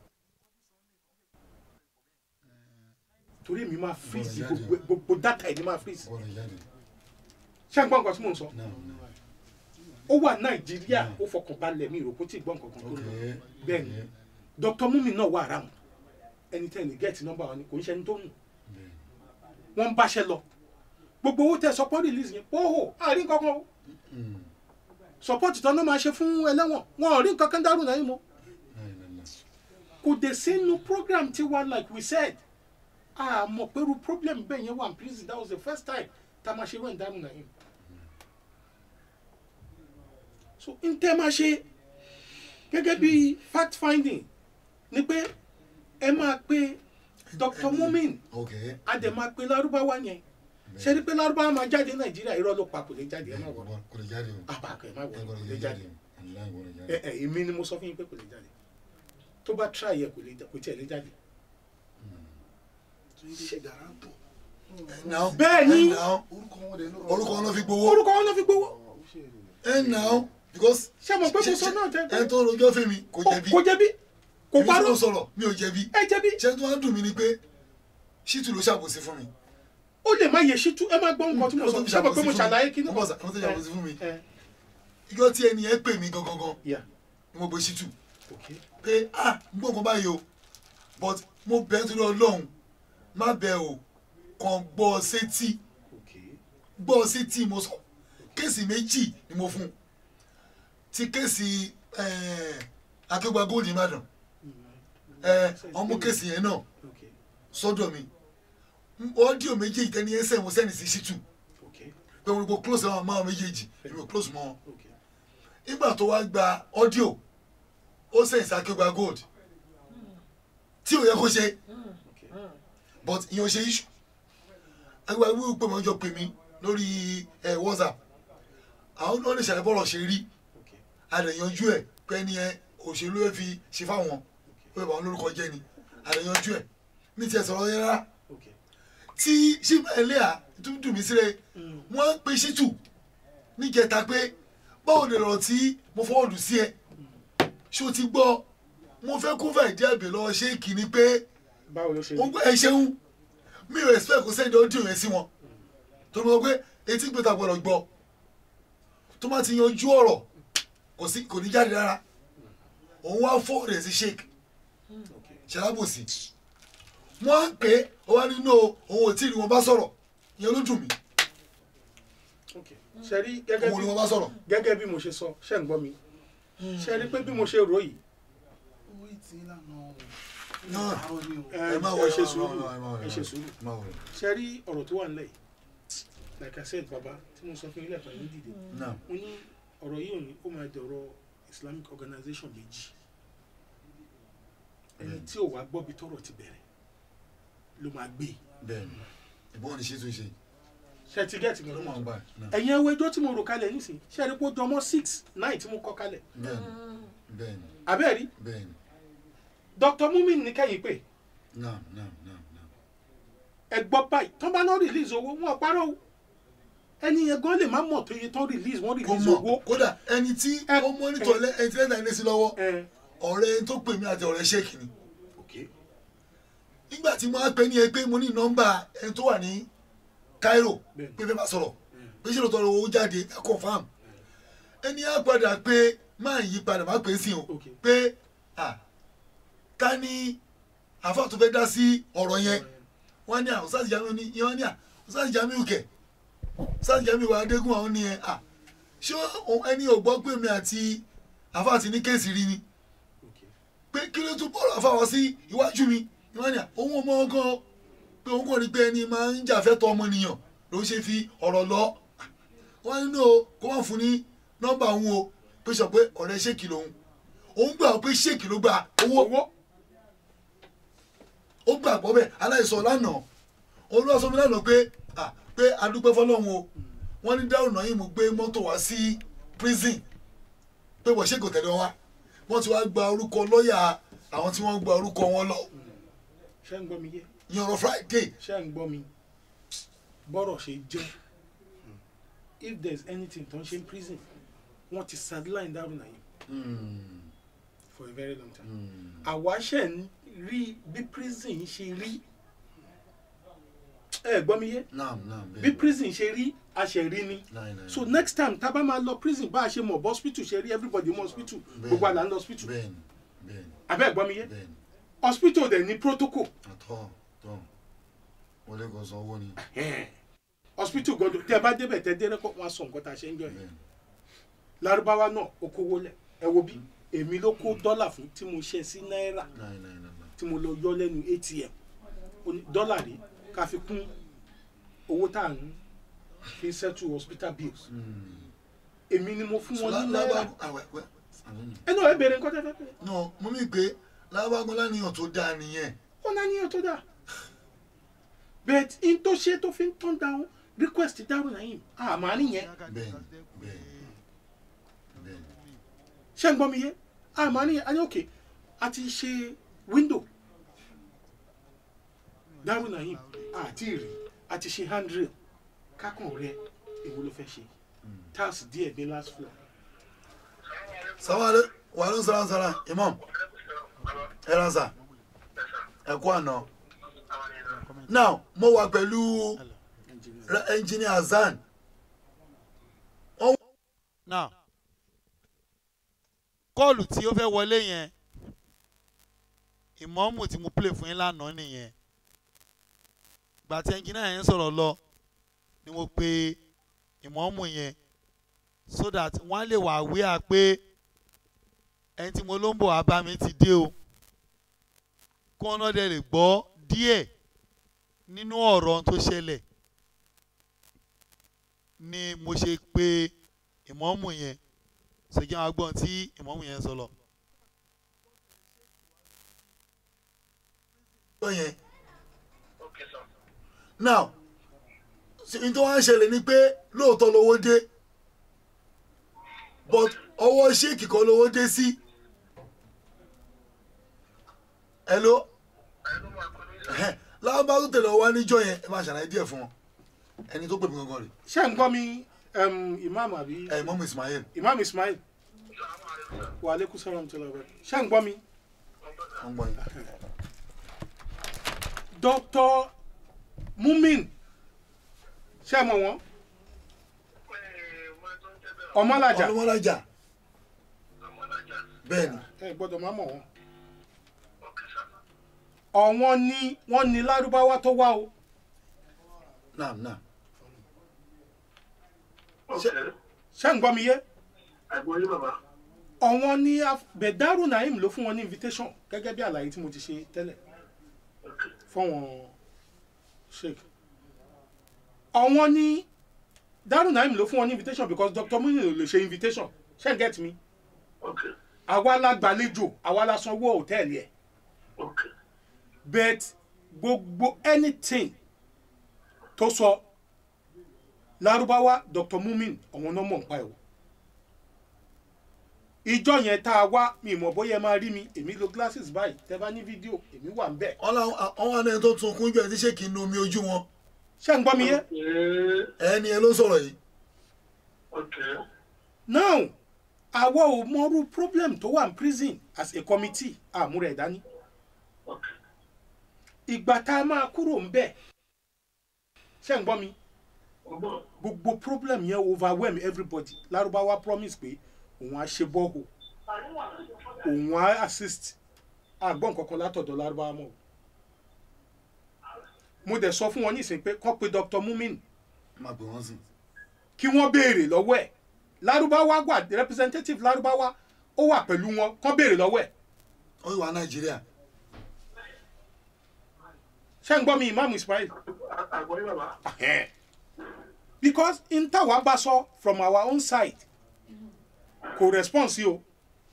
torí mi máa freeze Bọ̀dọ̀ jáde. gbogbo gbogbo data yìí ni máa freeze bọ́ọ̀lù jáde. ṣé ẹ gbọ́ nǹkan tí mò ń sọ náà náà. ó wà nàìjíríà ó fọkàn balẹ̀ mi ìròkó tí ì gbọ́ nǹkan kan tó ok. lọ bẹ́ẹ̀ ni Dr. Mumi náà wà around ẹni tẹ́ ẹ ní gẹ́ẹ̀tì nọ́mbà wọn ni kò ń ṣe ẹni tó nù wọ́n ń báṣẹ́ lọ gbogbo owó tẹ support release yẹn óhò àárín kankan o support tán náà máa ṣe fún ẹlẹ́wọ̀n wọn ò rí nǹkan kan Dárò Naim mọ́ láìláìlá. kò dé sínú program tiwa like we said a mọ̀ pé irú problem bẹ́ẹ̀ yẹn wà ní prison that was the first time tá a máa ṣe wẹ́n Dárò Naim so n tẹ́ máa ṣe gẹ́gẹ́ bí fact finding ni pé ẹ máa pe Dr. Mumin ok. a dẹ̀ máa pe lárúbáwá yẹn ṣe ni pé lárúbáwá máa jáde nàìjíríà irọ́ ló pa kò lè jáde ẹ má wọ̀ kò lè jáde o. àbàkẹ́ ẹ má wọ̀ ẹ kò kò lè lè jáde jáde o. aláì kò lè ẹ jáde. ẹ èmi ni mo sọ fún yín pé kò lè jáde tó bá try yẹ kò lè kò tiẹ̀ lè jáde. now Bẹ́ẹ̀ ni. now orúkọ wọn ló fi gbowó. orúkọ wọn náà fi gbowó ẹ now because. ṣé mo pé mo sọ náà tẹ́ ẹ tó rojọ́ fèmí kò jẹ̀bi. kò jẹ̀bi kò èmi tí parọ́ mo sọ̀rọ̀ mi ò jẹ̀bi. ẹ jẹ̀bi ṣé tó wá dùn mí ni pé ṣítù ló ṣàbòsí fún mi. ó lè má yẹ ṣítú ẹ má gbọ́ nǹkan tí mo sọ ṣé mo pé mo ṣàlàyé kí ni. wọ́n bọ̀ wọ́n ṣàbòsí fún mi ẹ ìjọ tí ẹni yẹn pè mí gangan gan yà ni mo gbé ṣítù ok pé ah n gbọ́ nǹkan báyìí o but mo bẹ̀ ẹ́ torí ọlọ́run má bẹ̀ o kàn gbọ́ ọ sétí ok gbọ́ ọ sétí mo sọ kéèsì méjì ni mo fún ti kéèsì akéwà gold ìbàdàn ọmọ kéèsì yẹn náà ok sọ́dọ̀ mi ọ́díò méjì ìtẹ́ni ẹsẹ̀ mo sẹ́ni sí ṣítù ok pé mo ní kó close àwọn máa méjèèjì èmi ò close mọ́ wọn ok nígbà tó wá gba ọ́díò ó sẹ́yìn sí akéwà gold tí ò yẹ kó ṣe ok but ìyẹn ò ṣe issue agbára wíwú pé mo jọ pè mí lórí ẹ whatsapp àwọn náà lè ṣàlàyé bọ́ọ̀lù ṣe rí ok àdèyànjú ẹ pé ẹni ẹ òṣèlú ẹ fi ṣe fáwọn ó yẹ bá wọn lórúkọ jẹ ni àdèyànjú ẹ mi tiẹ̀ sọ̀rọ̀ yẹn rárá ok tí ṣíbà ẹlẹ́à tó dùn mí sílẹ̀ wọ́n pe ṣítù níjẹta pé báwo lè rọ̀ tí mo fọwọ́dù sí ẹ ṣé o ti gbọ́ mo fẹ́ kó fẹ́ jẹ́ àbẹ̀ lọ ṣé kìíní pé báwo ló ṣe wọ́n gbọ́ ẹ ṣeun mi ò expect kó sẹ́ni ọdún yẹn sí wọn tó mọ̀ pé etí gbé ta gbọ́dọ̀ gbọ́ tó má ti yanjú ọ̀rọ̀ kò sí kò ní jáde rárá òun wá fọ́ rẹ̀ sí sheik ok ṣalábòsí wọ́n á pè é ó wá nínú òun ò tí ì rí wọn bá sọ̀rọ̀ ìyẹn ló dùn mí ok ṣe rí gẹ́gẹ́ òun bí ni wọn bá sọ̀rọ̀ gẹ́gẹ́ bí mo ṣe sọ ṣe ń gbọ́ mi ṣe rí pé bí mo ṣe rò yìí owó ìtì ìlànà náà àárọ̀ ni o. ẹ ẹ má ẹ wọlé ṣe ẹ má sùúrù wọlé, ẹ má wọlé, ẹ ṣe sùúrù ẹ má wọlé. ṣe rí ọ̀rọ̀ tó wà nílẹ̀ yìí like I said baba tí mo sọ fún ilé ẹ̀kọ́ yìí dìde náà mo ní ọ̀rọ̀ yìí ò ní ó máa dọ̀rọ̀ Islamic organization méjì ẹni tí ò wá gbọ́ bí tọ́rọ̀ ti bẹ̀rẹ̀ ló máa gbé bẹ́ẹ̀ ni ìbọn ní ṣe tó ṣe ṣe ti gẹ́ẹ̀tì mi ló máa ń lọ́mọ gbà náà ẹ̀yin ẹwọ́ ẹjọ́ tí mo rò kalẹ̀ nísìnyí ṣe é rí pé ó jọmọ́ six nine tí mo kọ́ kalẹ̀ bẹ́ẹ̀ ni bẹ́ẹ̀ ni abẹ́ẹ̀rí bẹ́ẹ̀ ni Dr. Mumin ní kẹ́yìn pé náà náà náà náà ẹ gbọ́ báyìí tán bá náà release owó wọn parọ́ o ẹni yẹn gan lè má mọ̀ tó yẹ tán release wọ́n kò release owó mọ̀ kódà ẹni tí Ẹ- ó mọ́nítọ̀ lẹ́ ẹni tí lẹ́tà ilé sí lọ́wọ́ ẹ ọ̀rẹ́ ẹni tó pè mí àti ọ̀rẹ́ ṣéèkì ni ok nígbà tí mo á pè ní ẹ pé mo ní nọ́mbà ẹni tó wà ní Cairo Bẹ́ẹ̀ni. pé fẹ́ bá sọ̀rọ̀ pé ṣé lóòótọ́ owó jáde ẹ confam ẹni á padà pé máa yí padà má pè é sí o Ok. pé à ká ní àfa tó fẹ́ dá sí ọ̀rọ̀ yẹn wọ́n ní àwọn sáàsì jamiu ní ìyẹn wọ́n ní à sáàsì jamiu kẹ̀ sáàsì jamiu wà adégún àwọn ní ẹ à ṣé òun- ẹni ò gbọ́ pé mi àti àfa àti ní kéèsì rí ni ok pé kí ló tún bọ́ọ̀lù àfa wá sí iwájú mi wọ́n ní à òun ò mọ ọgán pé òun kò rí pé ẹni máa ń jà fẹ́tọ̀ ọmọnìyàn ló ṣe fi ọ̀rọ̀ lọ wọ́n nínú o kó wọ́n fún ní nọ́mbà òun o pé sọ pé ọ̀rẹ́ ṣèkì lòun òun gbà pé ṣèkì ló gba owó owó ó gbàgbọ́ bẹ́ẹ̀ aláìsọ lánàá òun ló sọ mi lánàá pé à pé adúpẹ́ fọlọ́run o wọ́n ní dáhùn náà yìí mo gbé mọ́tò wá sí prison pé wọ́n ṣègò tẹ̀lé wa wọ́n ti wá gba orúkọ lọ́ọ̀yà àwọn tí wọ́n gba orúkọ wọn lọ ṣé ń gbọ́ mi yé ní ọ̀rọ̀ Friday ṣé ń gbọ́ mi bọ́rọ̀ ṣe jẹ́ if there is anything tó ń ṣe in prison wọ́n ti sideline Darul Naim for a very long time àwa ṣe ń rí bí prison ṣe rí ẹ gbọ́ mi yé naam naam bí prison ṣe rí a ṣe rí ni so next time tá a bá máa lọ prison bá a ṣe mọ̀ bọ́ hospital ṣe rí everybody mọ̀ hospital gbogbo àlà ń lọ hospital bẹ́ẹ̀ni bẹ́ẹ̀ni abẹ́ gbọ́ mi yé bẹ́ẹ̀ni hospital dẹ̀ ní protocol àtọ́ tọ́ wọlé kan san owó ni hospital gbọdọ̀ tẹ́ ẹ bá débẹ̀ tẹ́ dé rẹ́kọ̀ wọn á sọ nǹkan tá a ṣe ń jọ yẹn bẹ́ẹ̀ni lárúbáwá náà ó kówó lẹ̀ ẹ wo bí èmi ló kó dọ́là fún tí mo ṣe sí náírà náà náà náà náà tí mo lọ yọ lẹ́nu atm Ó ní dọ́là rí ká fi kún owó tá à ń fi settle hospital bills èmi ni mo fún wọn ní náírà àwẹ̀wẹ̀ ẹ náà ẹ bèrè nǹkan tẹ́ fẹ́ bèrè no mo mí pé lábàgbọ́n láníyàn tó dáa nìyẹn ó náà níyàn tó dáa but in tó ṣe tó fi ń turn down request Darul Naim àmọ́ nìyẹn bẹ́ẹ̀ni bẹ́ẹ̀ni bẹ́ẹ̀ni ṣé ń gbọ́ mi yé àmọ́ nìyẹn a ní òkè a ti ṣe window Darul Naim àti rí a ti ṣe handrail kákan rẹ èwo ló fẹ́ ṣe tax díẹ̀ ní last floor sàwálé wàhálà sàrà sàrà imam ẹ ràn sà ẹ kú àná now mo wà pẹ̀lú Ra- engineer Hassan now kọ́ọ̀lù tí ó fẹ́ wọlé yẹn ìmọ̀ọ́mù tí mo play fún yín lánàá nìyẹn gbà tí ẹnjìnà yẹn ń sọ̀rọ̀ lọ ni mo pe ìmọ̀ọ́mù yẹn so that wọ́n á lè wà wíà pé ẹni tí mo ló ń bọ̀ wá bá mi ti dé o kó ọ̀nà dẹ̀ lè gbọ́ díẹ̀ nínú ọ̀rọ̀ ohun tó ṣẹlẹ̀ ni mo ṣe pe ìmọ̀ọ́mù yẹn ṣèjì àwọn agbọ́n tí ìmọ̀ọ́mù yẹn sọ lọ. tó yẹn now n tó wá ń ṣẹlẹ̀ ni pé lóòótọ́ lówó dé but ọwọ́ ṣéèkì kan lówó dé sí hello lábá tó tẹ̀lé ọ wá níjọ́ yẹn ẹ máa ṣàlàyé díẹ̀ fún wọn ẹni tó pè mí gangan rè ṣé ń gbọ́ mi um, imam àbí ẹ mọ́mú Ismail imam ismail wa aleykum salaam tó lọ bẹ ṣé ń gbọ́ mi wọ́n gbọ́ yín dr mumin ṣé mọ̀ wọ́n ọmọlájà ọlọ́mọlájà bẹ́ẹ̀ ni ẹ gbọ́dọ̀ má mọ̀ wọ́n ọ̀wọ́n ní wọ́n ní lárúbáwá tó wá o naam naam ṣé ń gbọ́ mi yé ọ̀wọ́n ní Af- bẹ̀dárù naim ló fún wọn ní invitation gẹ́gẹ́ bí àlàyé tí mo ti ṣe tẹ́lẹ̀ fọ́wọ́n sheik ọ̀wọ́n ní dárù naim ló fún wọn ní invitation because dr muni ò lè ṣe invitation ṣé ń get me àwa la gbàlejò àwa la sanwó hòtẹ́ẹ̀lì ẹ̀ but gbogbo anything tó sọ lárúbáwá dr mumin ọ̀wọ́n náà mọ̀ nípa ẹ̀ o ìjọ yẹn tá a wá mi mọ̀ bóyá ẹ máa rí mi èmi lo glasses báyìí tẹ bá ní fídíò èmi wà ń bẹ̀ ọ̀wọ́n àná ẹni tó tún kún jù ẹni tí ṣéèkì nu omi ojú wọn ṣé ń gbọ́ mi yé ẹni ẹ ló sọ̀rọ̀ yìí now àwa ò mọrú problem tó wà ní prison as a committee àmúrẹ̀ dání ìgbà tá a máa kúrò ń bẹ̀ ṣé ń gbọ́ mi gbogbo problem yẹn overwhelm everybody lárúbáwá promise pé òun á ṣe bọ́ọ̀hù òun á assist àgbọ̀n kankan látọ̀dọ̀ lárúbáwá mọ́ o. mo dẹ̀ sọ fún wọn nísìnyí pé kọ́ pé dr mumin máa pè wọ́n sí kí wọ́n béèrè lọ́wọ́ ẹ̀ lárúbáwá wà representative lárúbáwá ó wà pẹ̀lú wọn kọ́ béèrè lọ́wọ́ ẹ̀ ó yìí wà nàìjíríà ṣé ń gbọ́ mi imam ismail Ahẹ́n. because n táwa bá sọ from our own side kò respond sí o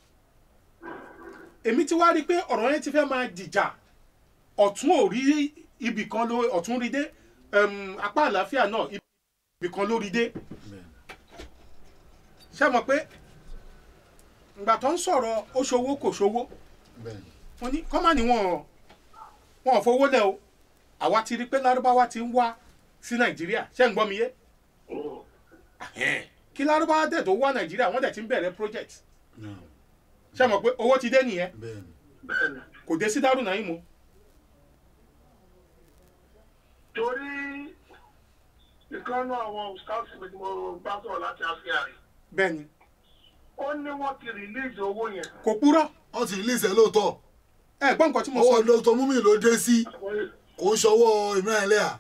èmi ti wá rí i pé ọ̀rọ̀ yẹn ti fẹ́ máa dìjà ọ̀tún ò rí ibì kan ló ọ̀tún rí dé um, apá àlàáfíà náà ibì kan ló rí dé ṣé mọ̀ pé ìgbà tó ń sọ̀rọ̀ ó ṣòwò kò ṣòwò bẹ́ẹ̀ ni wọ́n ní kọ́mà ni wọ́n wọ́n ò fowó lẹ̀ o àwa ti rí i pé lárúbáwá ti ń wá sí nàìjíríà ṣé ń gbọ́ mi yé Ahẹ́n. kí lárúbáwá dẹ̀ tó wá nàìjíríà wọ́n dẹ̀ ti ń bẹ̀rẹ̀ project naam ṣé mọ̀ pé owó ti dé nìyẹn bẹ́ẹ̀ ni kò dé sí dárú náà yín mu torí ìkànnì àwọn scouts mi tí mo bá sọ̀rọ̀ láti àfihàn rẹ̀ bẹ́ẹ̀ ni ó ní wọ́n ti release owó yẹn. kò purọ́ wọ́n ti release ẹ̀ lóòótọ́ ẹ gbọ́ nǹkan tí mo sọ ọwọ́ dr mumi ló dé sí kò ń ṣọwọ́ ìmíràn ẹlẹ́à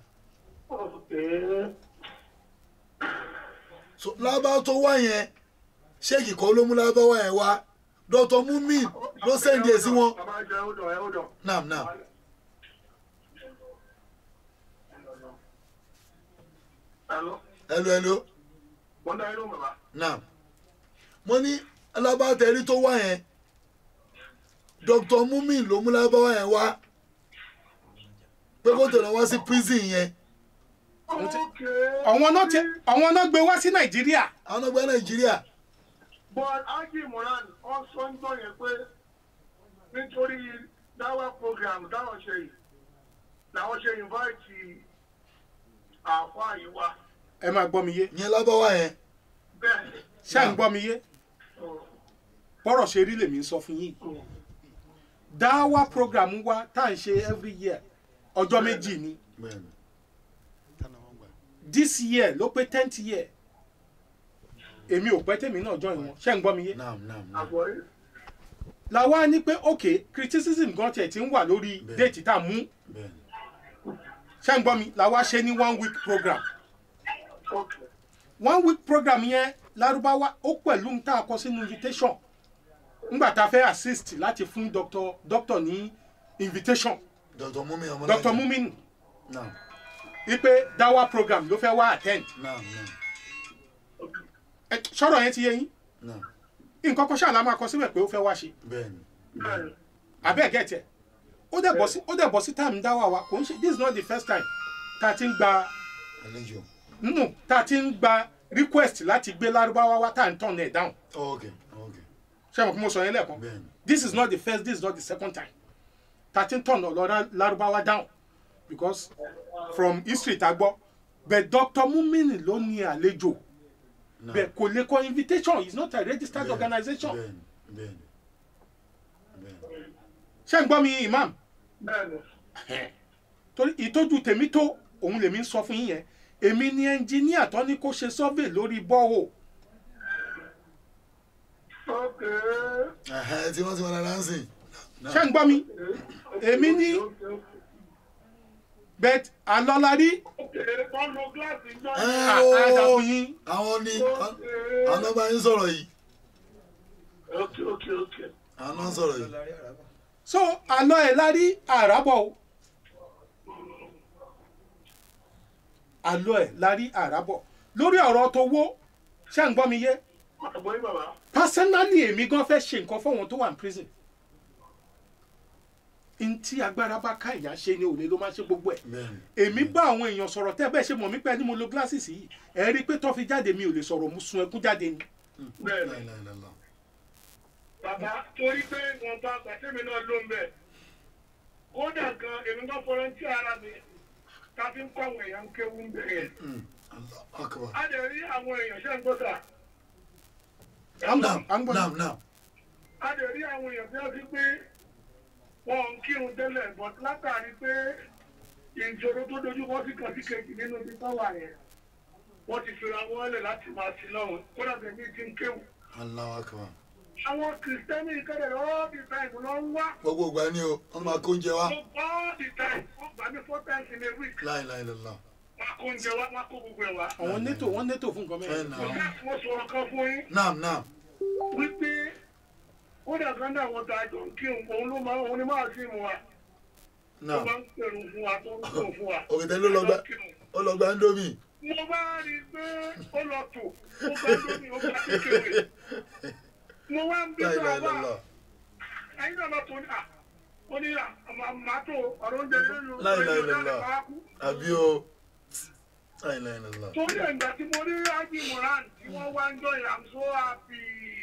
so lábá tó wá yẹn ṣéèkì kan ló mú lábáwá yẹn wá dr mumi ló sẹ́ndì ẹ̀ sí wọn bàbá jẹ́ hold on ẹ hold on. naam naam Hello? hello hello mo dá inú bàbá. naam mo ní alábàtẹ́rí tó wá yẹn dr mumi ló mú lábáwá yẹn wá pé kó tẹ̀lé wá sí prison yẹn Okay. àwọn náà ti àwọn náà gbé wá sí nàìjíríà àwọn ọgbẹ́ nàìjíríà but Haji Moran wọ́n sọ ń gbọ́ yẹn pé nítorí dáwà program dáwọ̀ ṣe yìí làwọn ṣe invite àfa yìí wá ẹ máa gbọ́ mi yé yẹn lábáwá yẹn bẹ́ẹ̀ ṣé à ń gbọ́ mi yé bọ́rọ̀ ṣe rí lèmi ń sọ fún yín dáwà program wa tá à ń ṣe every year ọjọ́ méjì ni bẹ́ẹ̀ni tánà wọn gbà. this year ló pé tenth year èmi ò pẹ́ tèmi náà join wọn ṣé ń gbọ́ mi yé naam naam naam àgbọ̀yé làwa ní pé ok criticism gan tiẹ̀ ti ń wà lórí Bẹ́ẹ̀. déètì tá a mú bẹ́ẹ̀ni ṣé ń gbọ́ mi làwa ṣe ní one week program ok one week program yẹn lárúbáwá ó pẹ̀lú ń tá a kọ sínú invitation ńgbà tá a fẹ́ assist láti fún doctor doctor ní invitation dr mumi ọmọ doctor mumin naam wípé dawa program ló fẹ́ wá attend naam naam Ẹ, sọ̀rọ̀ yẹn ti yé yín naam nǹkan kan ṣáà la máa kọ síbẹ̀ pé ó fẹ́ wá ṣe bẹ́ẹ̀ni bẹ́ẹ̀ abẹ́ gẹ̀ẹ́tì ẹ̀ ó dẹ̀ bọ̀ sí ó dẹ̀ bọ̀ sí time dáwà wa kò ń ṣe this is not the first time tá a ti ń gba àlejò nínú tá a ti ń gba request láti gbé lárúbáwá wá tá à ń turn ẹ̀ down ok ok ṣé mo kí mo sọ yẹn lẹ́ẹ̀kan bẹ́ẹ̀ni this is not the first this is not the second time tá a ti ń turn ọ̀lọ́ lárúbáwá down because from history tá a gbọ́ but Dr. Mumini ló ní àlejò naam bẹ́ẹ̀ kò lè kọ invitation he is not a registered Bẹ́ẹ̀ni, organisation bẹ́ẹ̀ni bẹ́ẹ̀ni bẹ́ẹ̀ni ṣé ń gbọ́ mi imam bẹ́ẹ̀ ni torí ìtọ́jú tèmi tó òun lèmi ń sọ fún yín yẹn èmi ni ẹnjíníà tó ní kó ṣe survey lórí bọ́ọ̀ ok ẹhẹ tí wọ́n ti wọn dáadáa ń sìn ṣé ń gbọ́ mi èmi ní bet alọ́lárí ok wọ́n lo gíláàsì náà ẹ àdá ooo fún yín àwọn ni àwọn ọba yín sọ̀rọ̀ yìí ok ok ok àwọn náà sọ̀rọ̀ yìí so alọ́ ẹ̀ lárí àràbọ̀ o alọ́ ẹ̀ lárí àràbọ̀ lórí ọ̀rọ̀ tó wó ṣé ń gbọ́ mi yé àgbọ̀yé bàbá personally èmi gan fẹ́ ṣe nǹkan fáwọn tó wà ní prison ntí agbára bá ká ìyá ṣe ni òde ló máa ṣe gbogbo ẹ̀ bẹ́ẹ̀ni èmi bá àwọn èèyàn sọ̀rọ̀ tẹ́ bẹ́ẹ̀ ṣe mọ̀ mí pé ní mo lo glasses yìí ẹ rí i pé tó fi jáde mi ò lè sọ̀rọ̀ mo sun ẹkún jáde ni. bẹ́ẹ̀ ni láìláìláìlá bàbá torí pé wọn bá pàtẹ́mi náà ló ń bẹ̀ kódà gan èmi náà fọlọ́ntì ara mi ká fi ń kọ́ àwọn èèyàn kéwú ń bẹ̀ yẹn Allah akbar a lè rí àwọn èèyàn ṣe ń gbọ́dọ̀ À ń gbọ́- naam à ń gbọ́- naam naam a lè rí àwọn èèyàn bí wọ́n ti pé wọn ń kírun tẹ́lẹ̀ but látàrí pé ìṣòro tó dojú kọ sí kan sí kejì nínú ibi tó wà yẹn wọ́n ti fira wọn lẹ̀ láti máa sí lọ́run kódà bẹ́ẹ̀ ní ti ń kéwù. Allah akbar àwọn kìrìsìtẹ́nì kẹ́lẹ̀ all the time ló ń wá gbogbo ìgbà ni o wọ́n máa kó oúnjẹ wá all the time wọ́n gbà mí four times in a week láìláìláìlá wọ́n kó oúnjẹ wá wọ́n kó gbogbo ẹ̀ wá. àwọn neto wọ́n neto fún nǹkan ẹ mẹ́rin. nà mo ó fẹ́ mo sọ̀rọ̀ kan fún yín naam naam wípé kódà kan náà wọ́n ta àjọ ń kírun òun ló máa òun ni máa sí mu wa. tó naam bá ń pèrò fún wa tó ń pèrò fún wa. òkètè ló lọ gbá ó lọ gbá ndómì mo bá rí i pé ó lọ tò ó bá lómi ó bá kékeré mo wá ń bí bá láìláìláìlá wa ẹyin náà lọ tó ní à ó ní à màá tó ọ̀rọ̀ oúnjẹ nínú Láìláìláìlá. máa kú. àbí o láìláìláìlá torí ẹ̀gbà tí mo rí ájì moran tí wọ́n wá ń jọ yà ń sọ àbí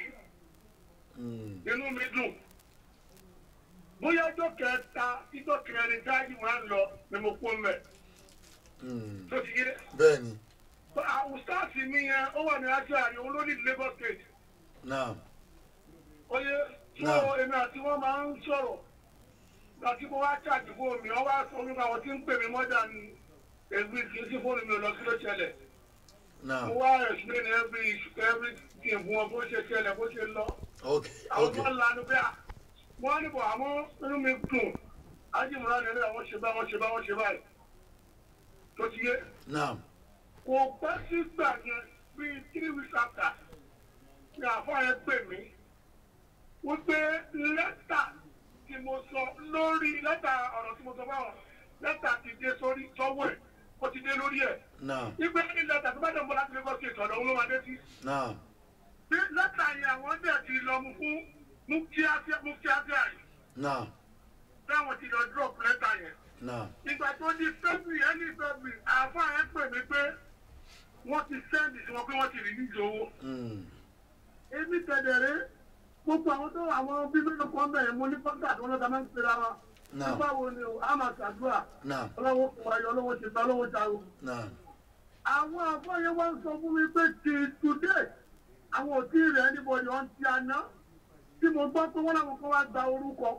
Mm, inú mi dùn bóyá ọjọ́ kẹta ìjọ kẹrin tí ájì moran lọ ni mo kó mẹ́ mm, tó ti yé bẹ́ẹ̀ni àwùsáàsì mi yẹn ó wà ní ájì àrí olórí Lagos State. naam oye tó Náà. èmi àti wọn máa ń sọ̀rọ̀ láti mo wá ṣáàjì fóònù mi wọn wá sọ nípa àwọn tí ń pè mí mọ́dà ní ẹgbẹ́ kì í sí fóònù mi ò lọ sí ló ṣẹlẹ̀ naam mo wá explain every every thing fún wọn bó ṣe ṣẹlẹ̀ bó ṣe lọ ok àwọn ok tó ń lanu bí a wọn ní bọ̀ àmọ́ inú mi dùn ájìmúra nílẹ̀ àwọn ṣe bá wọn ṣe bá wọn ṣe báyìí tó ti yé naam kò pẹ́ sígbà yẹn bíi three weeks after ni àfáà yẹn pè mí wípé lẹ́tà tí mo sọ lórí lẹ́tà ọ̀rọ̀ tí mo sọ fáwọn lẹ́tà ti dé sórí sọ́wọ́ ẹ̀ ó ti dé lórí ẹ̀ naam wípé ní lẹ́tà tó bá dẹ̀ ń bọ̀ láti Lagos State ọ̀dọ̀ òun ló máa dé sí. naam bí lẹ́tà yẹn àwọn dẹ̀ ti lọ mú fún mufti àti àyè naam táwọn ti lọ drop lẹ́tà yẹn. naam ìgbà tó di february ẹni february àáfàá yẹn pè mí pé wọ́n ti sẹ́ndì sí wọn pé wọ́n ti release owó. mm, èmi tẹ̀lẹ̀rẹ́ gbogbo àwọn tó àwọn bíbélì kan bẹ̀rẹ̀ mo ní kọ́ńtà tó lọ́ta máa ń pera wa. naam nígbà wo ni o a máa ṣàdúrà naam ọlọ́wọ́ fún wa yọ ọlọ́wọ́ ṣe ta ọlọ́wọ́ ta o. naam àwọn àfọyẹ́ wá ń sọ fún mi pé ti today àwọn ò tí ì rẹ̀ anybody ọ̀n ti àná tí mo gbọ́ pé wọ́n làwọn kan wá gba orúkọ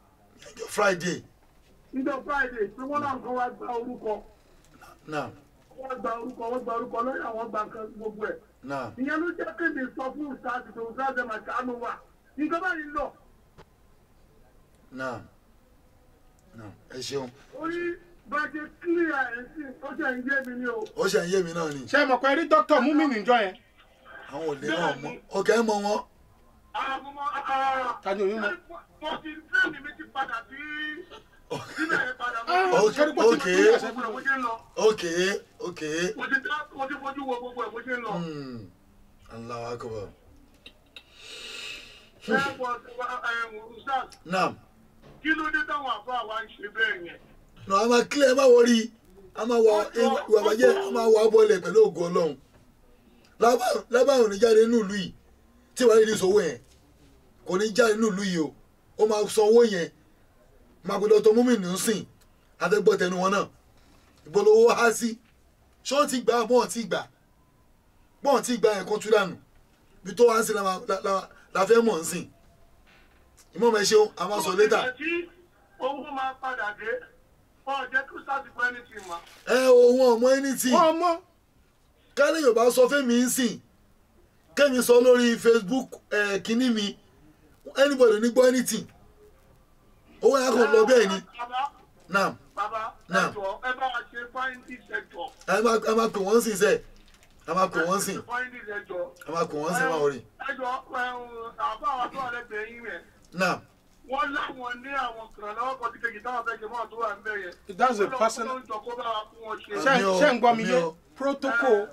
ọjọ́ friday níjọ́ friday pé wọ́n làwọn kan wá gba orúkọ. naam wọ́n gba orúkọ wọ́n gba orúkọ lọ́yà wọ́n gba nǹkan gbogbo ẹ̀ náà ìyẹn ló jẹ́ kéde sọ fún ìsáàtì tó ìsáàtì ẹ̀ màtí àánú wà nǹkan báyìí lọ náà náà ẹ ṣeun orí bàjẹ́ kílíà ẹ̀ sí ó jẹ́ ń yé mi ní o. ó ṣe ń yé mi náà ni ṣé ẹ mọ̀ pé rí dókítà mú mi níjọ yẹn àwọn òde náà mọ ọkẹ ẹ mọ wọn àwọn ọmọ àà ta ni òun mọ̀ mo ti fẹ́ẹ̀mì mi ti padà sí síbẹ̀ yẹn padà Ah, mo ok ṣé ní bó ti ok kúrò ẹsẹ̀ mo ṣe ń lọ ok ok mo ti dá mo ti fojú wo gbogbo ẹ̀ mo ṣe ń lọ. Hmm. Allahu akbar ẹ bọ̀ ẹ̀ ẹ̀ naam kí ló dé táwọn àbá wa ń ṣe bẹ́ẹ̀ yẹn. nà a máa kílẹ̀ ẹ má wọrí a máa wọ ìwà bàjẹ́ a máa wọ abọ́lẹ̀ pẹ̀lú ògùn ọlọ́run lábàáhùn ní jáde nínú ìlú yìí tí wàá rí ìṣòwò yẹn kò ní jáde nínú ìlú yìí o ó máa san owó yẹn máa gbọdọ̀ tó múmi nù sìn àtẹ́gbọ́ tẹnu wọn náà ìbọ̀lọ́wọ́ há sí ṣọ́ ti gbà bọ́ọ̀ ti gbà bọ́ọ̀ ti gbà yẹn kó tú dànù bí tó wá sí la máa- la- la- la fẹ́ mọ̀ ń sìn ìmọ̀ mẹ́ ṣeun a máa sọ létà ìgbà tí owó máa padà dé wọn jẹ́ kí sáà ti pẹ́ ní ti mọ̀. ẹ òun ọmọ ẹni tí wọ́n mọ̀ kálí yorùbá sọ fẹ́mi ń sìn kẹ́mi sọ lórí facebook ẹ̀ kínní mi anybody ní gbọ́ anything owó yẹn kò lọ bẹ́ẹ̀ ni bàbá naam bàbá Náà. ẹ jọ ẹ bá wa ṣe fáìndì sector. ẹ máa ẹ máa pè wọ́n sìn sẹ́ẹ̀ ẹ máa pè wọ́n sìn fáìndì ẹjọ. ẹ máa pè wọ́n sìn máa wọrí ẹjọ àbá wa tó wà lẹ́gbẹ̀ẹ́ yín rẹ̀ naam wọ́n láwọn ní àwọn kan lọ́wọ́ kan tí kejì táwọn fẹ́ ṣe mọ́ tó wà ń bẹ̀ yẹn. that's a Wọ́n lọ- personal wọ́n lọ jọ kó bá wa fún wọn ṣe. ṣe Àmì o, ṣe ń gbọ́ mi àmì yé o. protocol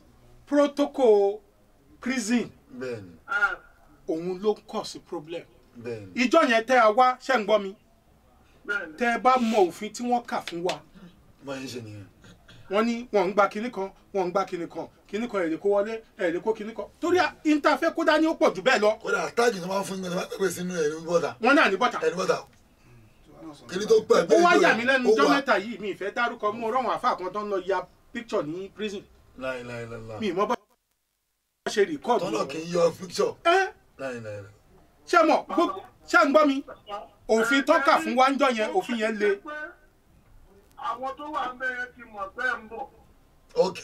protocol prison bẹ́ẹ̀ ni Ah, òun ló ń kọ̀ sí problem bẹ́ẹ̀ ni ìjọ yẹn tẹ́ a wá ṣe ń gbọ́ mi bẹ́ẹ̀ni. tẹ́ ẹ bá mọ òfin tí wọ́n kà fún wa báyìí ń ṣe nìyẹn wọ́n ní wọ́n ń gba kinní kan wọ́n ń gba kinní kan kinní kan èrè kó wọlé èrè kó kinní kan torí interfẹ́ kó dání ó pọ̀ jù bẹ́ẹ̀ lọ kódà táàgì tó máa ń fún yín tó máa pèpè sínú ẹ̀ ní bọ́tà wọ́n náà ní bọ́tà ẹ̀ ní bọ́tà kí ni tó pẹ̀ ó wá yà mí lẹ́nu ó ọjọ́ wà. mẹ́ta yìí mi ìfẹ́ dárúkọ mú rọ̀wọ̀n àfa kan tó ń lọ ya picture ní prison láìláìláìlá mi ìmọ̀ bá ṣe rìkọ́ọ̀dù tọ́lọ̀ kì í yọ picture ẹ́ láìláìlá ṣé mọ̀ gbó- ṣé ń gbọ́ mi òfin tọ́ka fún wa ń jọ yẹn òfin yẹn le Pé àwọn tó wà ń bẹ̀ yẹn ti mọ̀ bẹ́ẹ̀ ń bọ̀. ok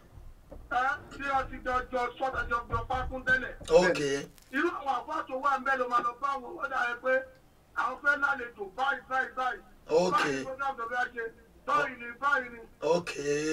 Ẹ́ tí a ti jọjọ sọ́dọ̀ jọjọ pákún tẹ́lẹ̀. ok irú àwọn àbá tó wà ń bẹ́ ló máa lọ bá àwọn ọ̀dà rẹ pé àwọn fẹ́ lálejò báyìí báyìí báyìí. Ok. báyìí program tó fẹ́ ṣe báyìí ni báyìí ni. ok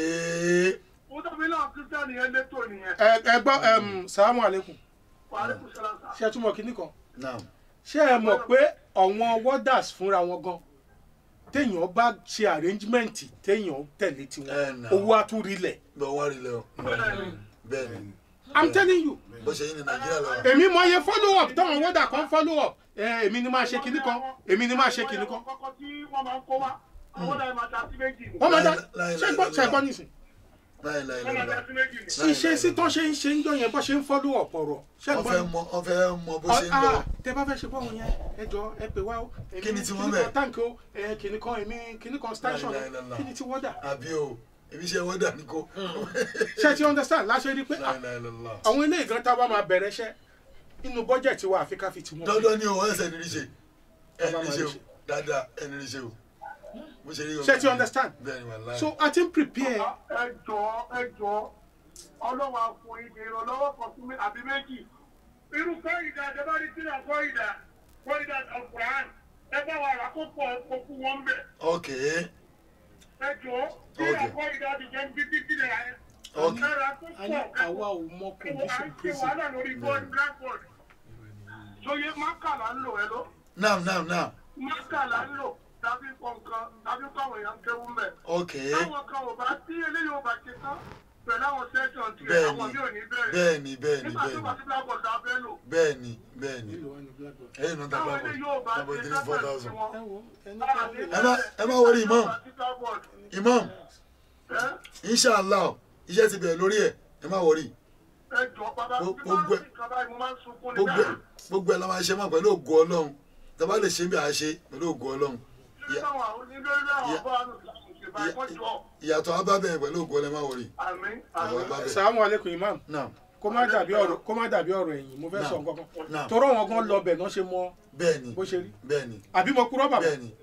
ó dàbí náà kírísítẹ́nì yẹn létò nìyẹn. ẹ ẹ gbọ́ ẹm, salamu aleykum wàhálà kò ṣẹlẹ̀ sá. ṣé ẹ túmọ̀ kinní kan naam ṣé ẹ mọ̀ pé àwọn warders fúnra wọn gan téèyàn bá ṣe arrangement téèyàn tẹ̀lé Ẹ tiwọn nà. owó àtúrílẹ̀ bẹ́ẹ̀ wọ́n rí lẹ́ o bẹ́ẹ̀ni bẹ́ẹ̀ ni i'm telling you bó ṣe yín ní nàìjíríà lọ. èmi mọ iye follow up táwọn warder kan follow up ẹ èmi ni máa ṣe kinní kan èmi ni máa ṣe kinní kan kọ́kọ́ tí wọ́n máa ń kó wá àwọn ọ̀dà yẹn máa ta sí méjì ni. wọ́n máa dá Láì- láì- ṣe gbọ́ láì- ṣe gbọ́ nísìn láì láì wọ́n máa láì ta sí méjì ni. Láì- ṣiṣẹ́ sí tán ṣe ń ṣe ń jọ yẹn bó ṣe ń follow up ọ̀rọ̀ ṣe wọ́n gbọ́ fẹ́ mọ wọ́n fẹ́ mọ bó ṣe ń lọ. Ah, tẹ bá fẹ́ ṣe bọ́ọ̀hún yẹn ẹ jọ ẹ pè wá o èmi Kí ni tí wọ́n kinní bẹ̀? kan táǹkì o ẹ kìnnì kan èmi kìnnì kan station Láì- láì- láì- láì. kí ni tí wọ́n dà àbí o èmi ṣe wọ́n dà ní kó. ṣe ti understand láṣẹ rí pé ah, láì láì láì láì. àwọn ilé ìgan tá a bá máa bẹ̀rẹ̀ iṣẹ́ inú bọ́jẹ̀tì wa àfi ká fi tiwọn. dandan ni o ẹsẹ̀ ní rí ṣe Bàbá ẹni rí máa ṣe o rí ṣe. dáadáa ẹni rí ṣe o. bó ṣe rí o. Ṣé ti understand? bẹ́ẹ̀ ni wà láì. so a ti ń prepare ẹ jọ ẹ jọ ọlọ́wọ́ àfọ ìdè ìrànlọ́wọ́ kan fún mi àbí méjì irú kọ́ìdà àdébárí sílẹ̀ kọ́ìdà kọ́ìdà ọ̀kùnrin ẹ bá wa rà kó pọ̀ kó fún wọn bẹ̀ ok ẹ jọ sílẹ̀ kọ́ìdà àdìjẹ́ ń bí títí rẹ̀ ẹ ok ẹ rà kó a ní pọ̀ àwa ò mọ à condition ń ṣe prison wàhálà lórí bọ́ọ̀lù blackboard sóye mákàlà ń lò ẹ lọ naam naam naam mákàlà ń lò tàbí kọ̀ nǹkan tàbí kọ̀ àwọn èèyàn kéwú mẹ́. ok táwọn kan ò bá tí eléyìí ò bá ṣe tán pẹ̀lú àwọn sẹ́ṣọ̀n tí Bẹ́ẹ̀ni. àwọn mi ò ní bẹ̀rẹ̀. bẹ́ẹ̀ ni bẹ́ẹ̀ ni nígbà tó bẹ́ẹ̀ bá ni sí blackboard la fẹ́ lò. bẹ́ẹ̀ ni bẹ́ẹ̀ ni nílò wa ní blackboard. ẹ̀yin náà ta táwọn blackboard eléyìí ò bá blackboard ṣe three four sẹ́ṣọ̀n tí thousand. wọn. ẹ wo ẹni Báwa ká ní lè ẹ má ẹ má wọrí imam sí blackboard. imam Ẹ́, inshallah iṣẹ́ ti bẹ̀rẹ̀ lórí ẹ̀ ẹ má wọrí ẹ jọ bàbá Gbogbo- bí máa ń gbogbo- fi kan báyìí mo máa ń sunkún ní gbogbo ẹ̀ bẹ́ẹ̀. gbogbo ẹ̀ la máa ṣe mọ́ pẹ̀lú ògo ọlọ́run tàbá lè ṣe bí a ṣe pẹ̀lú ògo ọlọ́run Nílé táwọn àwọn onílé àwọn Ya- ọba àánú ṣe báyìí wọ́n jọ. ìyàtọ̀ abábẹ̀ pẹ̀lú ògo ọlọ́run ẹ má wọrí Àmín àwọn àmín. abábẹ̀ salamu aleykum imam náà kó má dàbí ọ̀rọ̀ kó má dàbí ọ̀rọ̀ ẹ̀yìn mo fẹ́ sọ nǹkan kan náà torọ wọn gan lọ bẹ̀ náà ṣe mọ bẹ́ẹ̀ ni bó ṣe rí bẹ́ẹ̀ ni àbí mo kúrò bàbá bẹ́ẹ̀ ni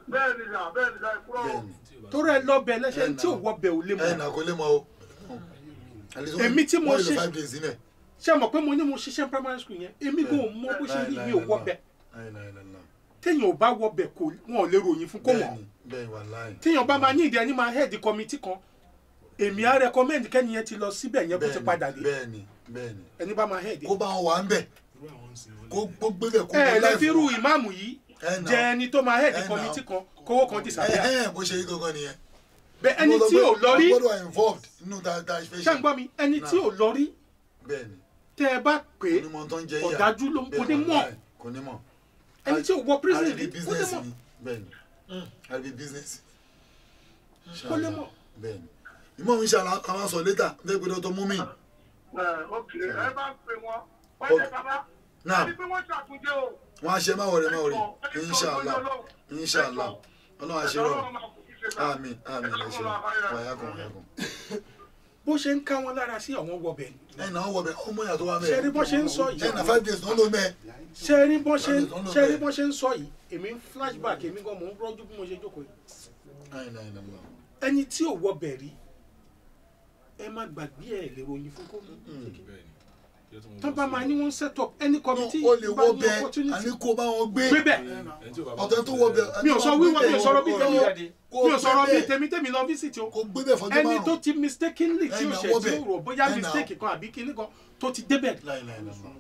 bẹ́ẹ̀ ni sà bẹ́ẹ̀ ni sà ìkúrọ̀ bẹ́ẹ̀ ni torí ẹ lọ́bẹ̀ lẹ́sẹ̀ Ẹ tí ò nà. wọbẹ̀ ò lè ẹ mọ̀ nà kó lè mọ o. At least Èmi tí mo wọ́n lè lo ṣe- five days nílẹ̀. ṣé mọ̀ pé mo ní mo ṣiṣẹ́ primary school yẹn èmi kò mọ bó ṣe rí mi ò wọbẹ̀ Láì, láì, láì, láì. téèyàn ò bá wọbẹ̀ kò wọn ò lè ròyìn fún kó mọ̀ bẹ́ẹ̀ ni bẹ́ẹ̀ wà láì. téèyàn bá máa ní ìdí ẹni máa head committee kan èmi á recommend kẹ́ni yẹn ti lọ síbẹ̀ yẹn kó ti Bẹ́ẹ̀ ni, padà dé bẹ́ẹ̀ ni bẹ́ẹ̀ ni ẹni bá máa head kó bá wọn wà ń bẹ̀ kó kó gbébẹ̀ kó ẹ ẹ mọ lè láì fi fún irú wọn. ìmáàmù yìí Ẹ nà. jẹ ẹni tó máa head Ẹ nà. committee kan kówó kan disappear Ẹ̀hẹ́n, bó ṣe rí gangan nìyẹn. bẹ ẹni Mo sọ tí pé ò lọ rí wọ́n gbọ́dọ̀ wà involved nínú ta ta ìfẹ́ ṣé ń gbọ́ mi ẹni tí ò lọ rí bẹ́ẹ̀ ni tẹ ẹ bá pè é onímọ̀ tó ń jẹ yíyà ọ̀dájú ló ń kó ní Bẹ́ẹ̀ mọ̀ wàláì, kò ní mọ̀ ẹni tí ò wọ prison rí àrídì kó lè business mọ̀ ni bẹ́ẹ̀ ni àrídì business kó lè mọ̀ bẹ́ẹ̀ ni ìmọ̀ mi ṣe àwọn sọ létà ní ẹgbẹ́ dọ́tọ̀ mú mi ẹ̀ ok ẹ bá ń pè wọ́n wọ́n Ok. jẹ́ bàbá Náà. ẹni pé wọ́n ṣàtúnjẹ o wọ́n á ṣe má wọlé má wọlé inṣàlá inṣàlá ọlọ́run àṣírọ̀ àmín àmín àṣírọ̀ wàyàkùn wàyàkùn. bó ṣe ń ká wọn lára sí àwọn wọbẹ̀ ẹ̀yìn náà wọ̀ bẹ̀ ọmọ ìyá tó wà ṣe rí mẹ́ẹ̀ bó ṣe ń sọ yìí ẹ̀yìn náà five days ló ló mẹ́ẹ̀ ṣe rí bó ṣe ń Lọ́nà ṣe rí bẹ́ẹ̀. bó ṣe ń sọ yìí èmi ń flashback èmi gan mò ń rọ́jú bí mo ṣe jókòó yìí ẹ̀yìn náà ẹ̀yìn náà ẹni tí ò wọbẹ̀ rí ẹ má gbàgbé ẹ̀ lè ròyìn fún kó tán bá máa ní wọ́n set up any committee ó lè bá wọ́ ní bẹ́ẹ̀ opportunity àní kó bá wọn gbé gbé bẹ́ẹ̀ ọ̀tẹ̀ tó wọ́ bẹ́ẹ̀ mi ò sọ wíwọ́ mi ò sọ̀rọ̀ bí tèmi kó mi ò sọ̀rọ̀ bí gbé bẹ́ẹ̀. tèmi tèmi lọ visit o kó gbé bẹ́ẹ̀ fọjọ́ ẹni tó márùn-ún ti mistakenly tí Ẹ̀nà o ṣe wọ́ tí bẹ́ẹ̀. o rò bóyá Ẹ̀nà. mistake kan àbí kinní kan tó ti débẹ̀ láìláìláìlá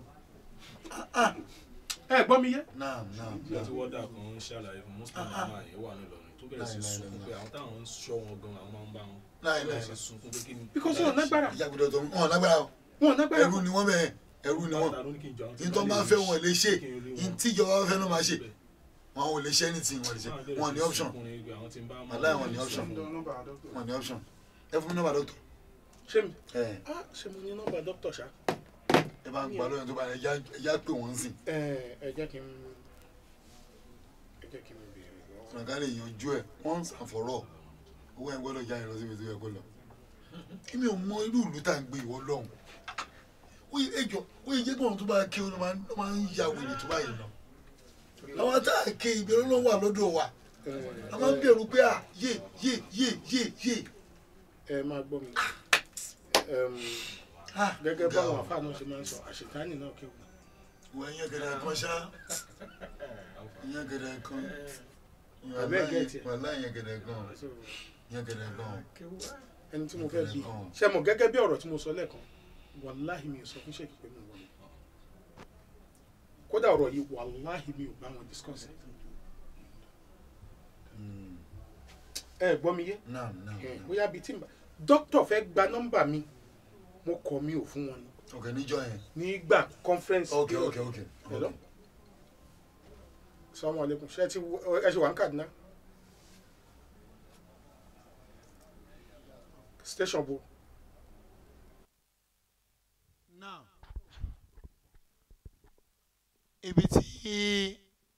ẹ gbọ́ mi yé náà náà ìgbà tí wọ́dà kan ń ṣàlàyé fún muslim mama yẹn wà nílọrin tó bẹ̀rẹ̀ sí sunkún pé àwọn táwọn ń ṣọ́ wọn gan àwọn máa ń bá wọn bẹ̀rẹ̀ sí sunkún pé kí ni. because wọn ò nágbára ìyá gbọdọ̀ tó wọn lágbára o wọn ò nágbára ẹrú ni wọ́n bẹ́ẹ̀ ẹrú ni wọ́n Ta ló ní kí n jọ àwọn tí ní tó wọ́n máa lè fẹ́ rí wọn lè ṣe kí n rí ní wọn. tíjọba bá fẹ́ ló máa ṣe wọn ò lè ṣe anything wọn lè ṣe wọn ní option Wàláhì wọn ní option. wọn ní option ẹ fún mi nọ́mbà dọ́tọ̀ ṣé mi ẹ ah ṣé mo ní nọ́mbà dókítà ṣá ẹ bá ń gbà lóyún tó bá yẹ ẹjá pé wọ́n ń sìn ẹ ẹ jẹ́ kí n ẹ jẹ́ kí n béèrè lọ́wọ́ ọ̀gá lè yanjú ẹ̀ once and for all owó ẹ̀ gbọ́dọ̀ jáde lọ síbi tó yẹ kó lọ kí mi ò mọ irú ìlú tá à ń gbé ìwọ lọ́hùn ó yẹ ẹjọ́ ó yẹ jẹ́gbọ́n tó bá ké ó máa ń- ó máa ń ya wèrè tó báyìí lọ àwọn tá à ké ìbẹ̀rù ló wà lọ́dọ̀ wa a máa ń bẹ̀rù pé à yé yé yé yé yé ẹ máa gbọ́ mi ah gẹ́gẹ́ ga báwọn ọ. àfáà náà ṣe máa ń sọ àṣetánì náà kéwù wọ ẹyẹ gẹdẹ kan ṣá ẹyẹ gẹdẹ kan Abẹ́ gẹ̀ẹ́tì ẹ̀. wàhálà ẹyẹ gẹdẹ kan So, ẹyẹ gẹdẹ kan ẹni tí mo fẹ́ bí Ọ̀hún. ṣe mọ̀ gẹ́gẹ́ bí ọ̀rọ̀ tí mo sọ lẹ́ẹ̀kan wàláhì mi ò sọ fún ṣèkì pé mo wọlé kódà ọ̀rọ̀ yìí wàláhì mi ò bá wọn discuss ẹ̀. ẹ gbọ́ mi yé náà náà ẹ bóyá bíi tí n bá dókítà fẹ́ gba nọ́mbà mi mo kọ̀ mi ò fún wọn ni ok níjọ yẹn nígbà conference ok ok ok Hello? salamu alaikum ṣe ti wo- ẹ ṣe wà ní Kaduna station bo now ibi tí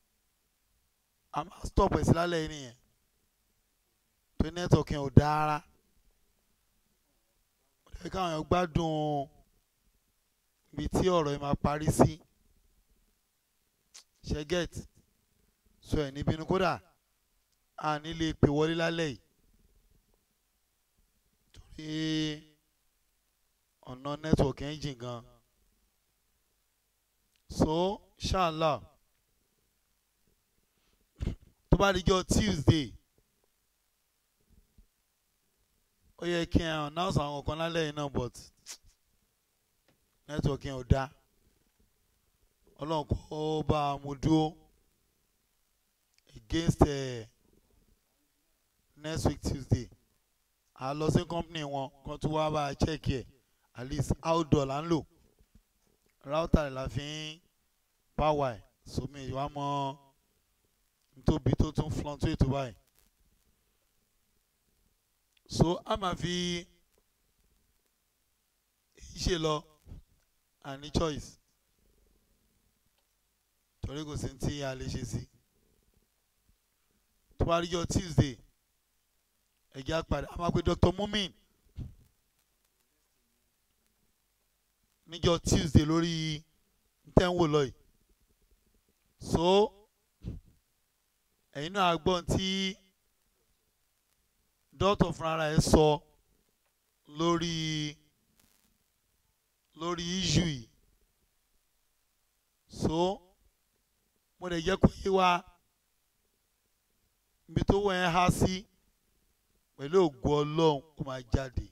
a máa stop ẹ̀ sí lálẹ́ yìí nìyẹn tó network yẹn ò dára ó lè káwọn èèyàn gbádùn ibi tí ọ̀rọ̀ yìí máa parí sí ṣe get so ẹ̀ níbi inú kódà a ní lè pè wọlé lálẹ́ yìí torí ọ̀nà network yẹn jìn gan so inshallah tó bá dijọ́ tuesday ó yẹ kí n announce àwọn kan lálẹ́ yìí náà but network yẹn ò dá ọlọ́run kó bá a mú dúró against uh, next week tuesday a lọ sí company wọn kan tó wá bá a check ẹ̀ at least outdoor là ń lò router la fi ń power ẹ̀ sómi ìwà mọ́ ntóbi tó tún fluctuate báyìí so a máa fi èyí ṣe lọ àní choice torí kò sí ní tí a lè ṣe sí tó bá rí jọ tuesday ẹ̀jẹ̀ àpàdé a máa pe dr mumin níjọ́ tuesday lórí tẹ́ǹwò lọ yìí so ẹ̀yin náà gbọ́n tí dọ́tọ̀ fúnra ẹ̀ sọ lórí lórí issue yìí so mo lè jẹ́ kó yé wa ibi tó wọ́n ẹ̀ há sí pẹ̀lú ògo ọlọ́run ó máa jáde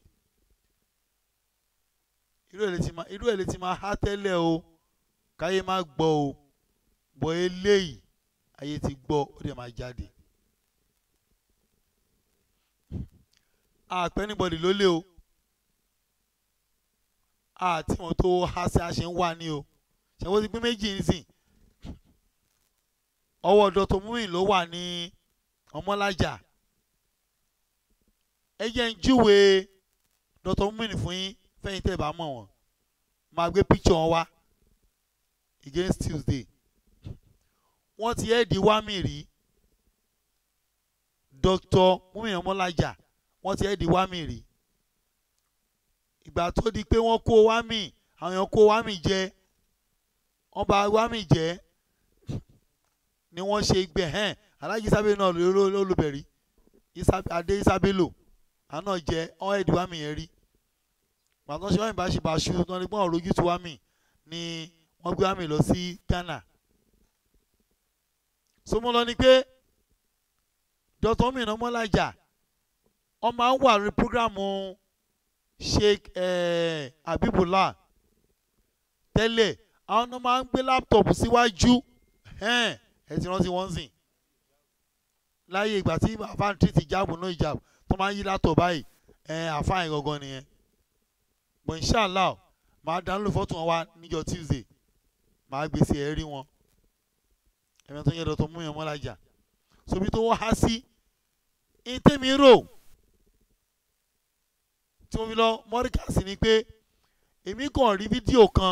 irú ẹ̀ lè ti máa irú ẹ̀ lè ti máa há tẹ́lẹ̀ o káyé má gbọ́ o bọ́ eléyìí ayé ti gbọ́ ó dẹ̀ máa jáde. àpẹ́ níbọ̀dì ló lé o àti wọn tó há sí àṣẹ ń wà ní o ṣàwọn ti pín méjì nísìn ọwọ́ dọ́tọ̀ múmin ló wà ní ọmọlájà ẹ jẹ́ ń júwe dọ́tọ̀ múmin fún yín fẹ́yìn tẹ́ ẹ bá mọ̀ wọ́n máa gbé píkṣọ̀ wọn wá against Tuesday wọ́n ti ẹ́ di wámì rí Dr. múmin ọmọlájà wọ́n ti ẹ́ di wámì rí ìgbà tó di pé wọ́n kó wámì àwọn èèyàn kó wámì jẹ wọ́n bá wámì jẹ ni wọ́n ṣe gbẹ hẹ́n alájí sábẹ́ náà lólùbẹ̀rí adé sábẹ́lò àná jẹ ọ́n ẹ̀ di wámì yẹn rí pàtó ṣe wámì bá ṣe bá ṣu tó ní gbọ́n òrojú tó wámì ni wọ́n gbé wámì lọ sí Ghana sọmọlọ ni pé Dr. Mìíràn Mọ́lájà wọ́n máa ń wà lórí programu Sheikh eh, Abibullah tẹ́lẹ̀ àwọn náà máa ń gbé láptọ̀pù síwájú ẹ ti rántí wọ́n sìn láyé ìgbà tí àfáàntì ti jáàbù náà ìjàbù tó máa ń yí látọ̀ báyìí àfáàyàn gangan nìyẹn but inshallah máa dánlò fọ́tò wọn wá níjọ́ Tuesday máa gbèsè ẹ̀ rí wọn ẹ̀mí tó yẹ Dr. Mìíràn Mọ́lájà sobi tó wọ́n há sí ìtẹ́mi rò tí mo fi lọ mọ́ríkàsì ni pé èmi kàn rí fídíò kan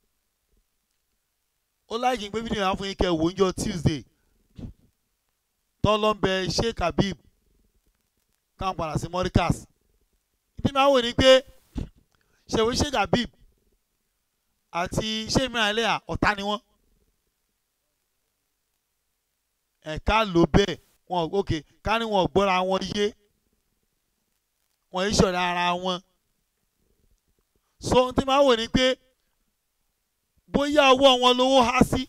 ó láì kí n gbé fídíò yẹn fún yín kẹ́ wò ó níjọ́ Tuesday tọ́lọ́mbẹ Sheikh Habib káwọn padà sí mọ́ríkàsì ìdí máa wò ni pé ṣèwé Sheikh Habib àti Sheikh mìíràn ẹlẹ́yà ọ̀tá ni wọ́n ẹ̀ka ló bẹ́ẹ̀ wọn òkè ká ní wọn gbọ́ra wọn yé wọn yìí ṣọ̀rẹ́ ara wọn so ohun tí máa wò ni pé bóyá ọwọ́ wọn lówó há sí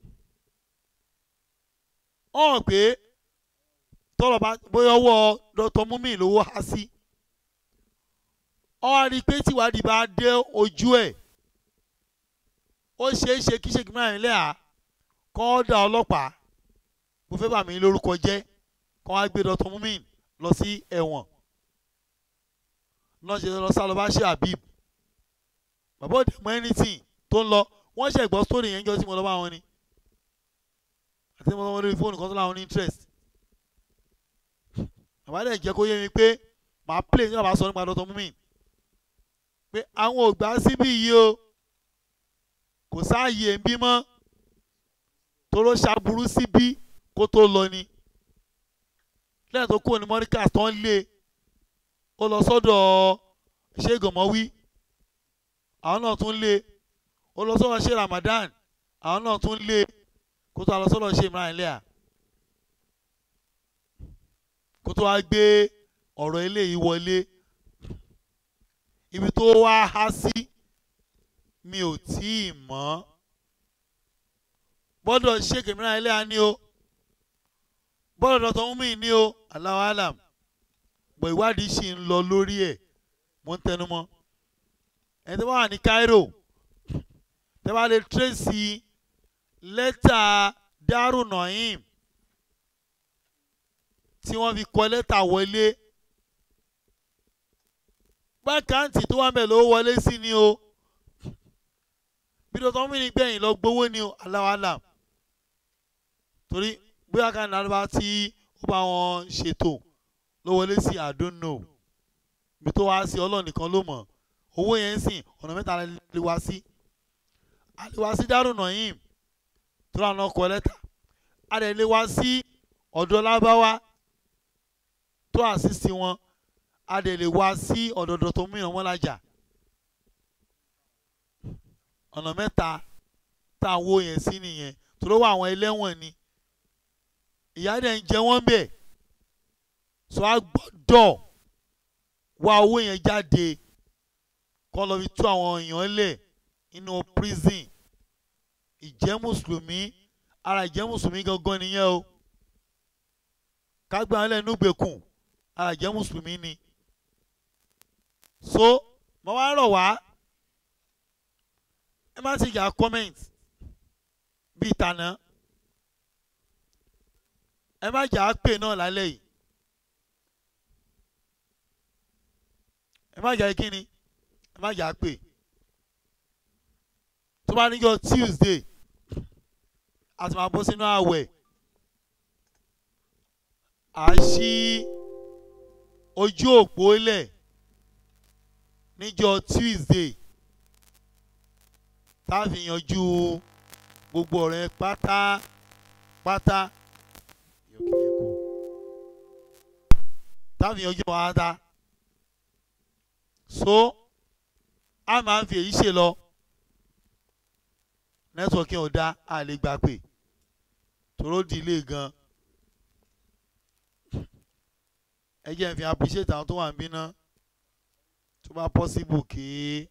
hàn pé tọ́lọ̀ bá bóyá ọwọ́ Dr. Mumi lówó há sí ọ rí i pé tìwádìí bá dé ojú ẹ̀ ó ṣeé ṣe kí ṣèkí mẹ́rin lẹ́à kọ́ dá ọlọ́pàá mo fẹ́ bà mí lórúkọ jẹ́ kọ́ wá gbé Dr. Mumi lọ sí ẹ̀wọ̀n lọ́n ṣe lọ sá lọ bá ṣe Habib bàbá òde mọ anything tó ń lọ wọ́n ṣe gbọ́ story yẹn jọ tí mo lọ bá wọn ni àti mo lọ wọn lórí fóònù kan tó láwọn ní interest bàbá dẹ̀ jẹ́ kó yé mi pé màá play ní bàbá sọ nípa Dr. Mumi pé àwọn ò gbà síbí yìí o kò sáàyè ń bí mọ́ toró ṣàbùrú síbí kó tó lọ ni lẹ́yìn tó kúrò ní mọ́ríkà tó ń lé ó lọ sọ́dọ̀ ṣé gọ̀mọ́wí àwọn náà tún lé ó lọ sọ́dọ̀ ṣé Ramadan àwọn náà tún lé kó tó lọ sọ́dọ̀ ṣé Imran Eleha kó tó wá gbé ọ̀rọ̀ eléyìí wọlé ibi tó wá há sí mi ò tí ì mọ̀ bọ́dọ̀ ṣé Imran Eleha ni o bọ́dọ̀ Dr. Mumi ni o Allahu alam bọ̀ ìwádìí ṣì ń lọ lórí ẹ̀ mo ń tẹnu mọ́ ẹni tó bá wà ní Cairo tẹ́ bá lè tírèsì lẹ́tà Daru Naim tí wọ́n fi kọ lẹ́tà wọlé bákàǹtì tó wà ń bẹ̀ ló wọlé sí ni o bí Dr. Mumi gbẹ̀yìn lọ gbowó ni o Allahu alam torí bóyá ká ní alẹ́ bá tí ó bá wọn ṣètò ló wọlé sí I don't know ibi tó wá sí ọlọ́run nìkan ló mọ̀ owó yẹn ń sìn ọ̀nà mẹ́ta lè wá sí a lè wá sí Daru Naim tó rà náà kọ lẹ́tà a lè lè wá sí ọ̀dọ̀ lábáwá tó àṣìṣe wọn a lè lè wá sí ọ̀dọ̀ Dr. Mìíràn Mọ́lájà ọ̀nà mẹ́ta tá à ń wó yẹn sí nìyẹn tó ló wà àwọn ẹlẹ́wọ̀n ni ìyá dẹ̀ ń jẹ wọ́n bẹ̀ so a gbọ́dọ̀ wá owó yẹn jáde kọ́ lọ fi tú àwọn èèyàn lẹ̀ nínú prison ìjẹ́ mùsùlùmí ara ìjẹ́ mùsùlùmí gangan nìyẹn o kágbá wọn lẹ́nu gbèkùn ara ìjẹ́ mùsùlùmí ni so mo wá rọ̀ wá ẹ má ti yà comment bíi tànà ẹ má jà á pè náà lálẹ́ yìí ẹ má jà á kíni ẹ má jà á pè tó bá níjọ́ Tuesday a ti máa bọ́ sínú ààwẹ̀ à á ṣí ojú òpó lẹ̀ níjọ́ Tuesday tá a fi yanjú gbogbo ọ̀rẹ́ pátápátá tá a fi yanjú pátá so a máa ń fi èyí ṣe lọ nẹ́tíwọ̀kì ò dá a lè gbà pé tòró di ilé gan ẹ jẹ́ n fi appreciate àwọn tó wà ń bí ná tó bá possible kí.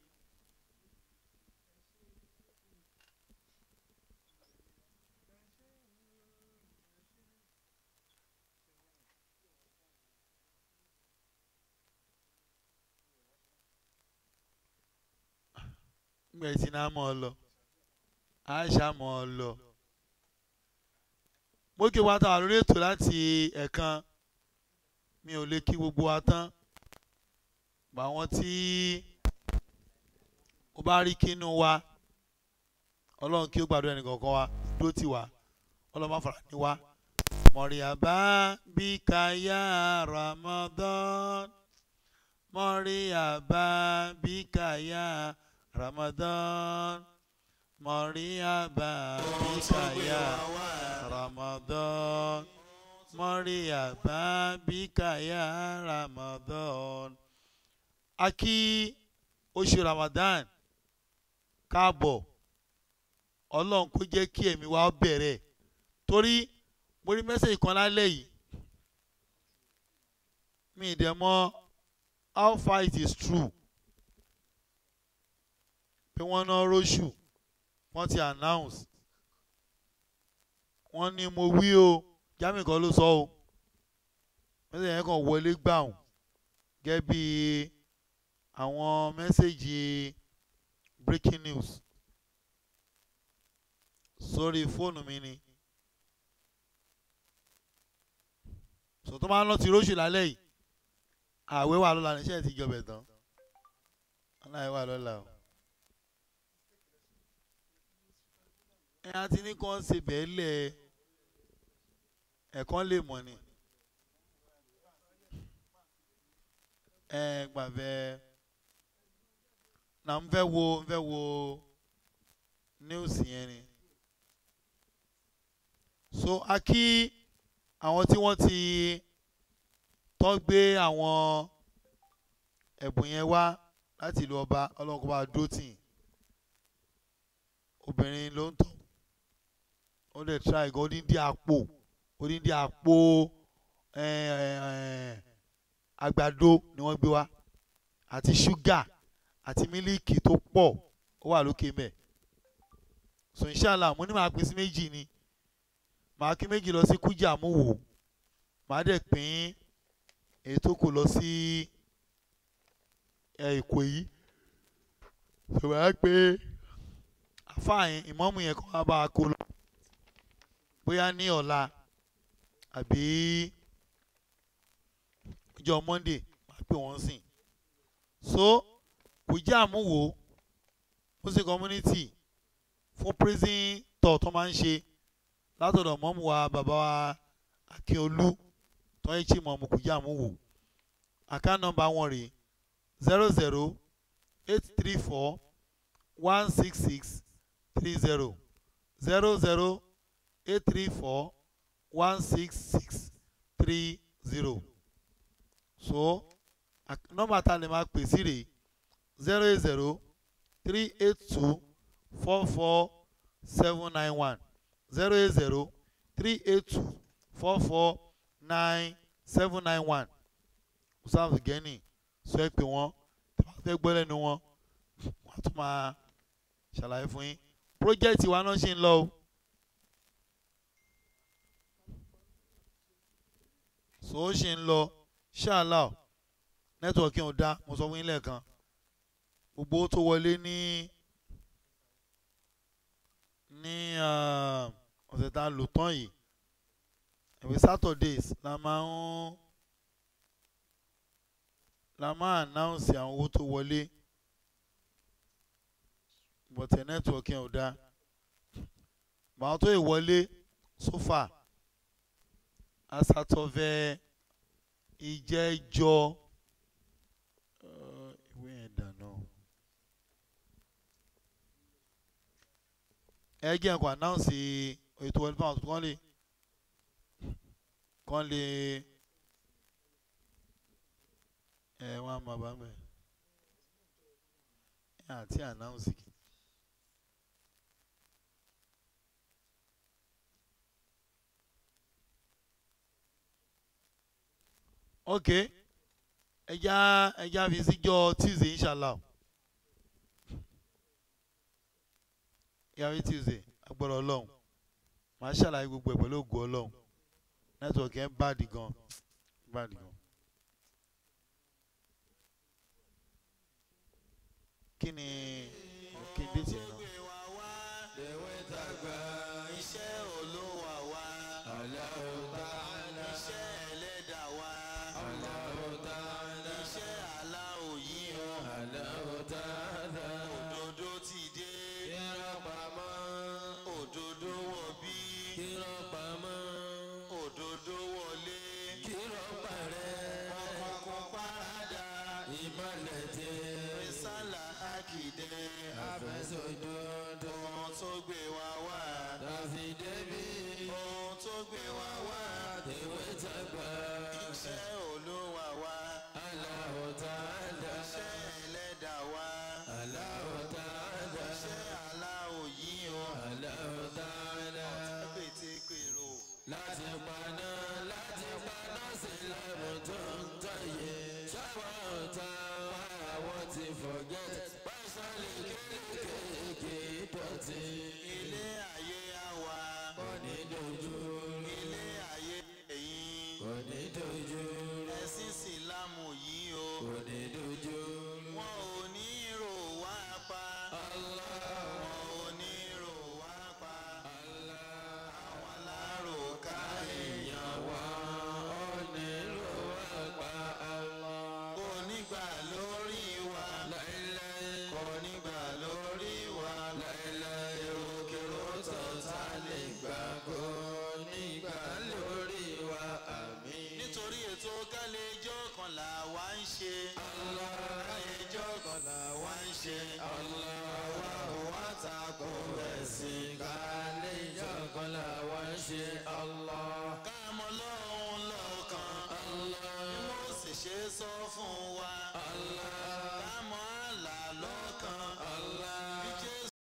gbẹ̀ tí náà mọ̀ ọ lọ àṣà mọ̀ ọ lọ. mo kí wa tàwa lórí ètò láti ẹ̀kan mi ò lè kí gbogbo wa tán bá wọn tí ó bá rí kínú wa ọlọ́run kí ó gbàdúrà ẹnì kọ̀ọ̀kan wa dúró tì wá ọlọ́run má fara ní wa. mọ̀rìyàbá bí káyà Ramadan mọ̀rìyàbá bí káyà Ramadan mọ̀rìyàbá bí káyà Ramadan mọ̀rìyàbá bí káyà Ramadan. a kí oṣù Ramadan káàbọ̀ ọlọ́run kó jẹ́ kí ẹ̀mí wa bẹ̀rẹ̀ torí mo rí mẹ́sẹ̀jì kan lálẹ́ yìí mi ì dẹ̀ mọ̀ how far it is true pé wọ́n ná róṣù wọ́n ti announce wọ́n ní mo wí o jami kan ló sọ o mẹ́sẹ̀jì yẹn kàn wọlé gbàùn gẹ́gẹ́ bí àwọn mẹ́sẹ̀jì breaking news sórí fóònù mi ni sọtọ́ máa ń lọ ti róṣù lálẹ́ yìí àwẹ̀ wà lọ́la níṣẹ́ ti jọbẹ̀ tán aláìwẹ̀ wà lọ́la o. ẹ á ti ní kàn ṣe bẹ́ẹ̀ lẹ̀ ẹ̀kan lè mọ̀ ni ẹ gbàgbẹ́ na n fẹ́ wo n fẹ́ wo news yẹn ni so a kí àwọn tí wọ́n ti tọ́ gbé àwọn ẹ̀bùn yẹn wá láti ìlú ọba ọlọ́run kó bá dúró tì í obìnrin ló ń tọ́ ó lè try gan odindi àpò odindi àpò àgbàdo ni wọ́n gbé wá àti ṣúgà àti mílíìkì tó pọ̀ ó wà lókè mẹ́ so inshallah mo ní màá pín sí méjì ni màá kí méjì lọ sí kújà múwò màá dẹ̀ pín èyí tó kù lọ sí èkó yìí so màá pé àfáàyàn ìmọ̀mù yẹn kọ́ wá bá a kó lọ bóyá ní ọ̀la àbí ọjọ́ monday màá pè wọ́n sìn so kújà múwò muslim community fún prison tour tó máa ń ṣe látọ̀dọ̀ mọ́mú wa bàbá wa akínolú tó ń ṣe mọ̀mú kùjá mú wò àká nọ́mbà wọn rèé zero zero eight three four one six six three zero zero zero eight three four one six six three zero so nọ́mbà tá a lè máa pè sí rèé zero eight zero three eight two four four seven nine one zero eight zero three eight two four four nine seven nine one Usam Geni sọ ẹ pé wọ́n tí wọ́n fẹ́ gbọ́ lẹ́nu wọn wọ́n á tún máa ṣàlàyé fún yín project wa náà ṣì ń lọ o. so ó ṣì ń lọ ṣáàlà nẹ́tíwọ̀kì ò dá mo sọ fún yín lẹ́ẹ̀kan gbogbo owó tó wọlé ní ní ah, ọ̀sẹ̀ tá a lò tán yìí ìwé Saturdays la máa ń la máa announce àwọn owó tó wọlé bọ̀tẹ̀ nẹ́tíwọ̀kì ò dá bàwọn tó yẹ wọlé so far asatọfẹ ìjẹjọ uh, ìwé yẹn dànù ẹ jẹ́ nǹkan announce ètò wọlé fáwọn kan lè kan lè ẹ wọn a máa bá mẹ ẹ àti announce kì. ok ẹja ẹja fi síjọ tuesday inshallah yàrá tuesday agbọ́dọ̀ ọlọ́run màá ṣàlàyé gbogbo ẹ̀ pẹ̀lú ògùn ọlọ́run nẹ́tíwọ̀kì ẹ̀ ń bàdì gan bàdì gan. kí ni kí n déètì ẹ̀ náà. Dèwé dàgbà iṣẹ́ olówó wa. Allahu Ta'ala. Iṣẹ́ ẹlẹ́dàá wa. Allahu Ta'ala. Iṣẹ́ aláwọ̀ yìí o. Allahu Ta'ala. Òdodo ti dé. Kírọ̀ pamọ́. Òdodo wọ̀ bí. Kírọ̀ pamọ́. Òdodo wọlé. Kírọ̀ parẹ́. Ọkọ̀ parada. Ìmọ̀lẹ̀ tẹ. Rísàlà àkìdẹ. Àfẹ́sọ̀dodo. Ohun tó gbé wa wá. Dàfi débi. Ohun tó gbé wa wá. Tèwé tàgbà. Iṣẹ́ olúwa wa. Allahu Ta'ala. Iṣẹ́ ẹlẹ́dàá wa. Allahu Ta'ala. Iṣẹ́ aláwọ̀ yìí o. Allahu Ta'ala. Ọ̀tá pété pèrò. Láti paná láti paná sí lẹ́nu tó ń tọ̀yẹ. Sábà ọ̀tá wa àwọn ti forget. Pásálì kéékèèké dọ̀tí. Ilé ayé àwa. Kò ní dojú. Ilé ayé ẹ̀yìn. Kò ní dojú. Ẹ̀sìn Ìsìlámù yìí o. Kò ní dojú. Wọn ò ní rò wá pa. Wọn ò ní rò wá pa. Àwọn alárò ká èèyàn wá. Ò ní rò wá pa. Kò ní gbà lórí wa. Kò ní gbà lórí wa. Èròkèrò tọ̀tà lè gbà. Kò ní gbà lórí wa. Àmín. Nítorí ètò kálẹ̀jọ́ kan là wá ń ṣe. Kálẹ̀jọ́ kan là wá ń ṣe. Àwa ò wá tako ẹ̀sìn. Kálẹ̀jọ́ kan là wá ń ṣe. Káàmọ́ lọ́hùn lọ́kàn. Bí mo sì ṣe sọ fún wa.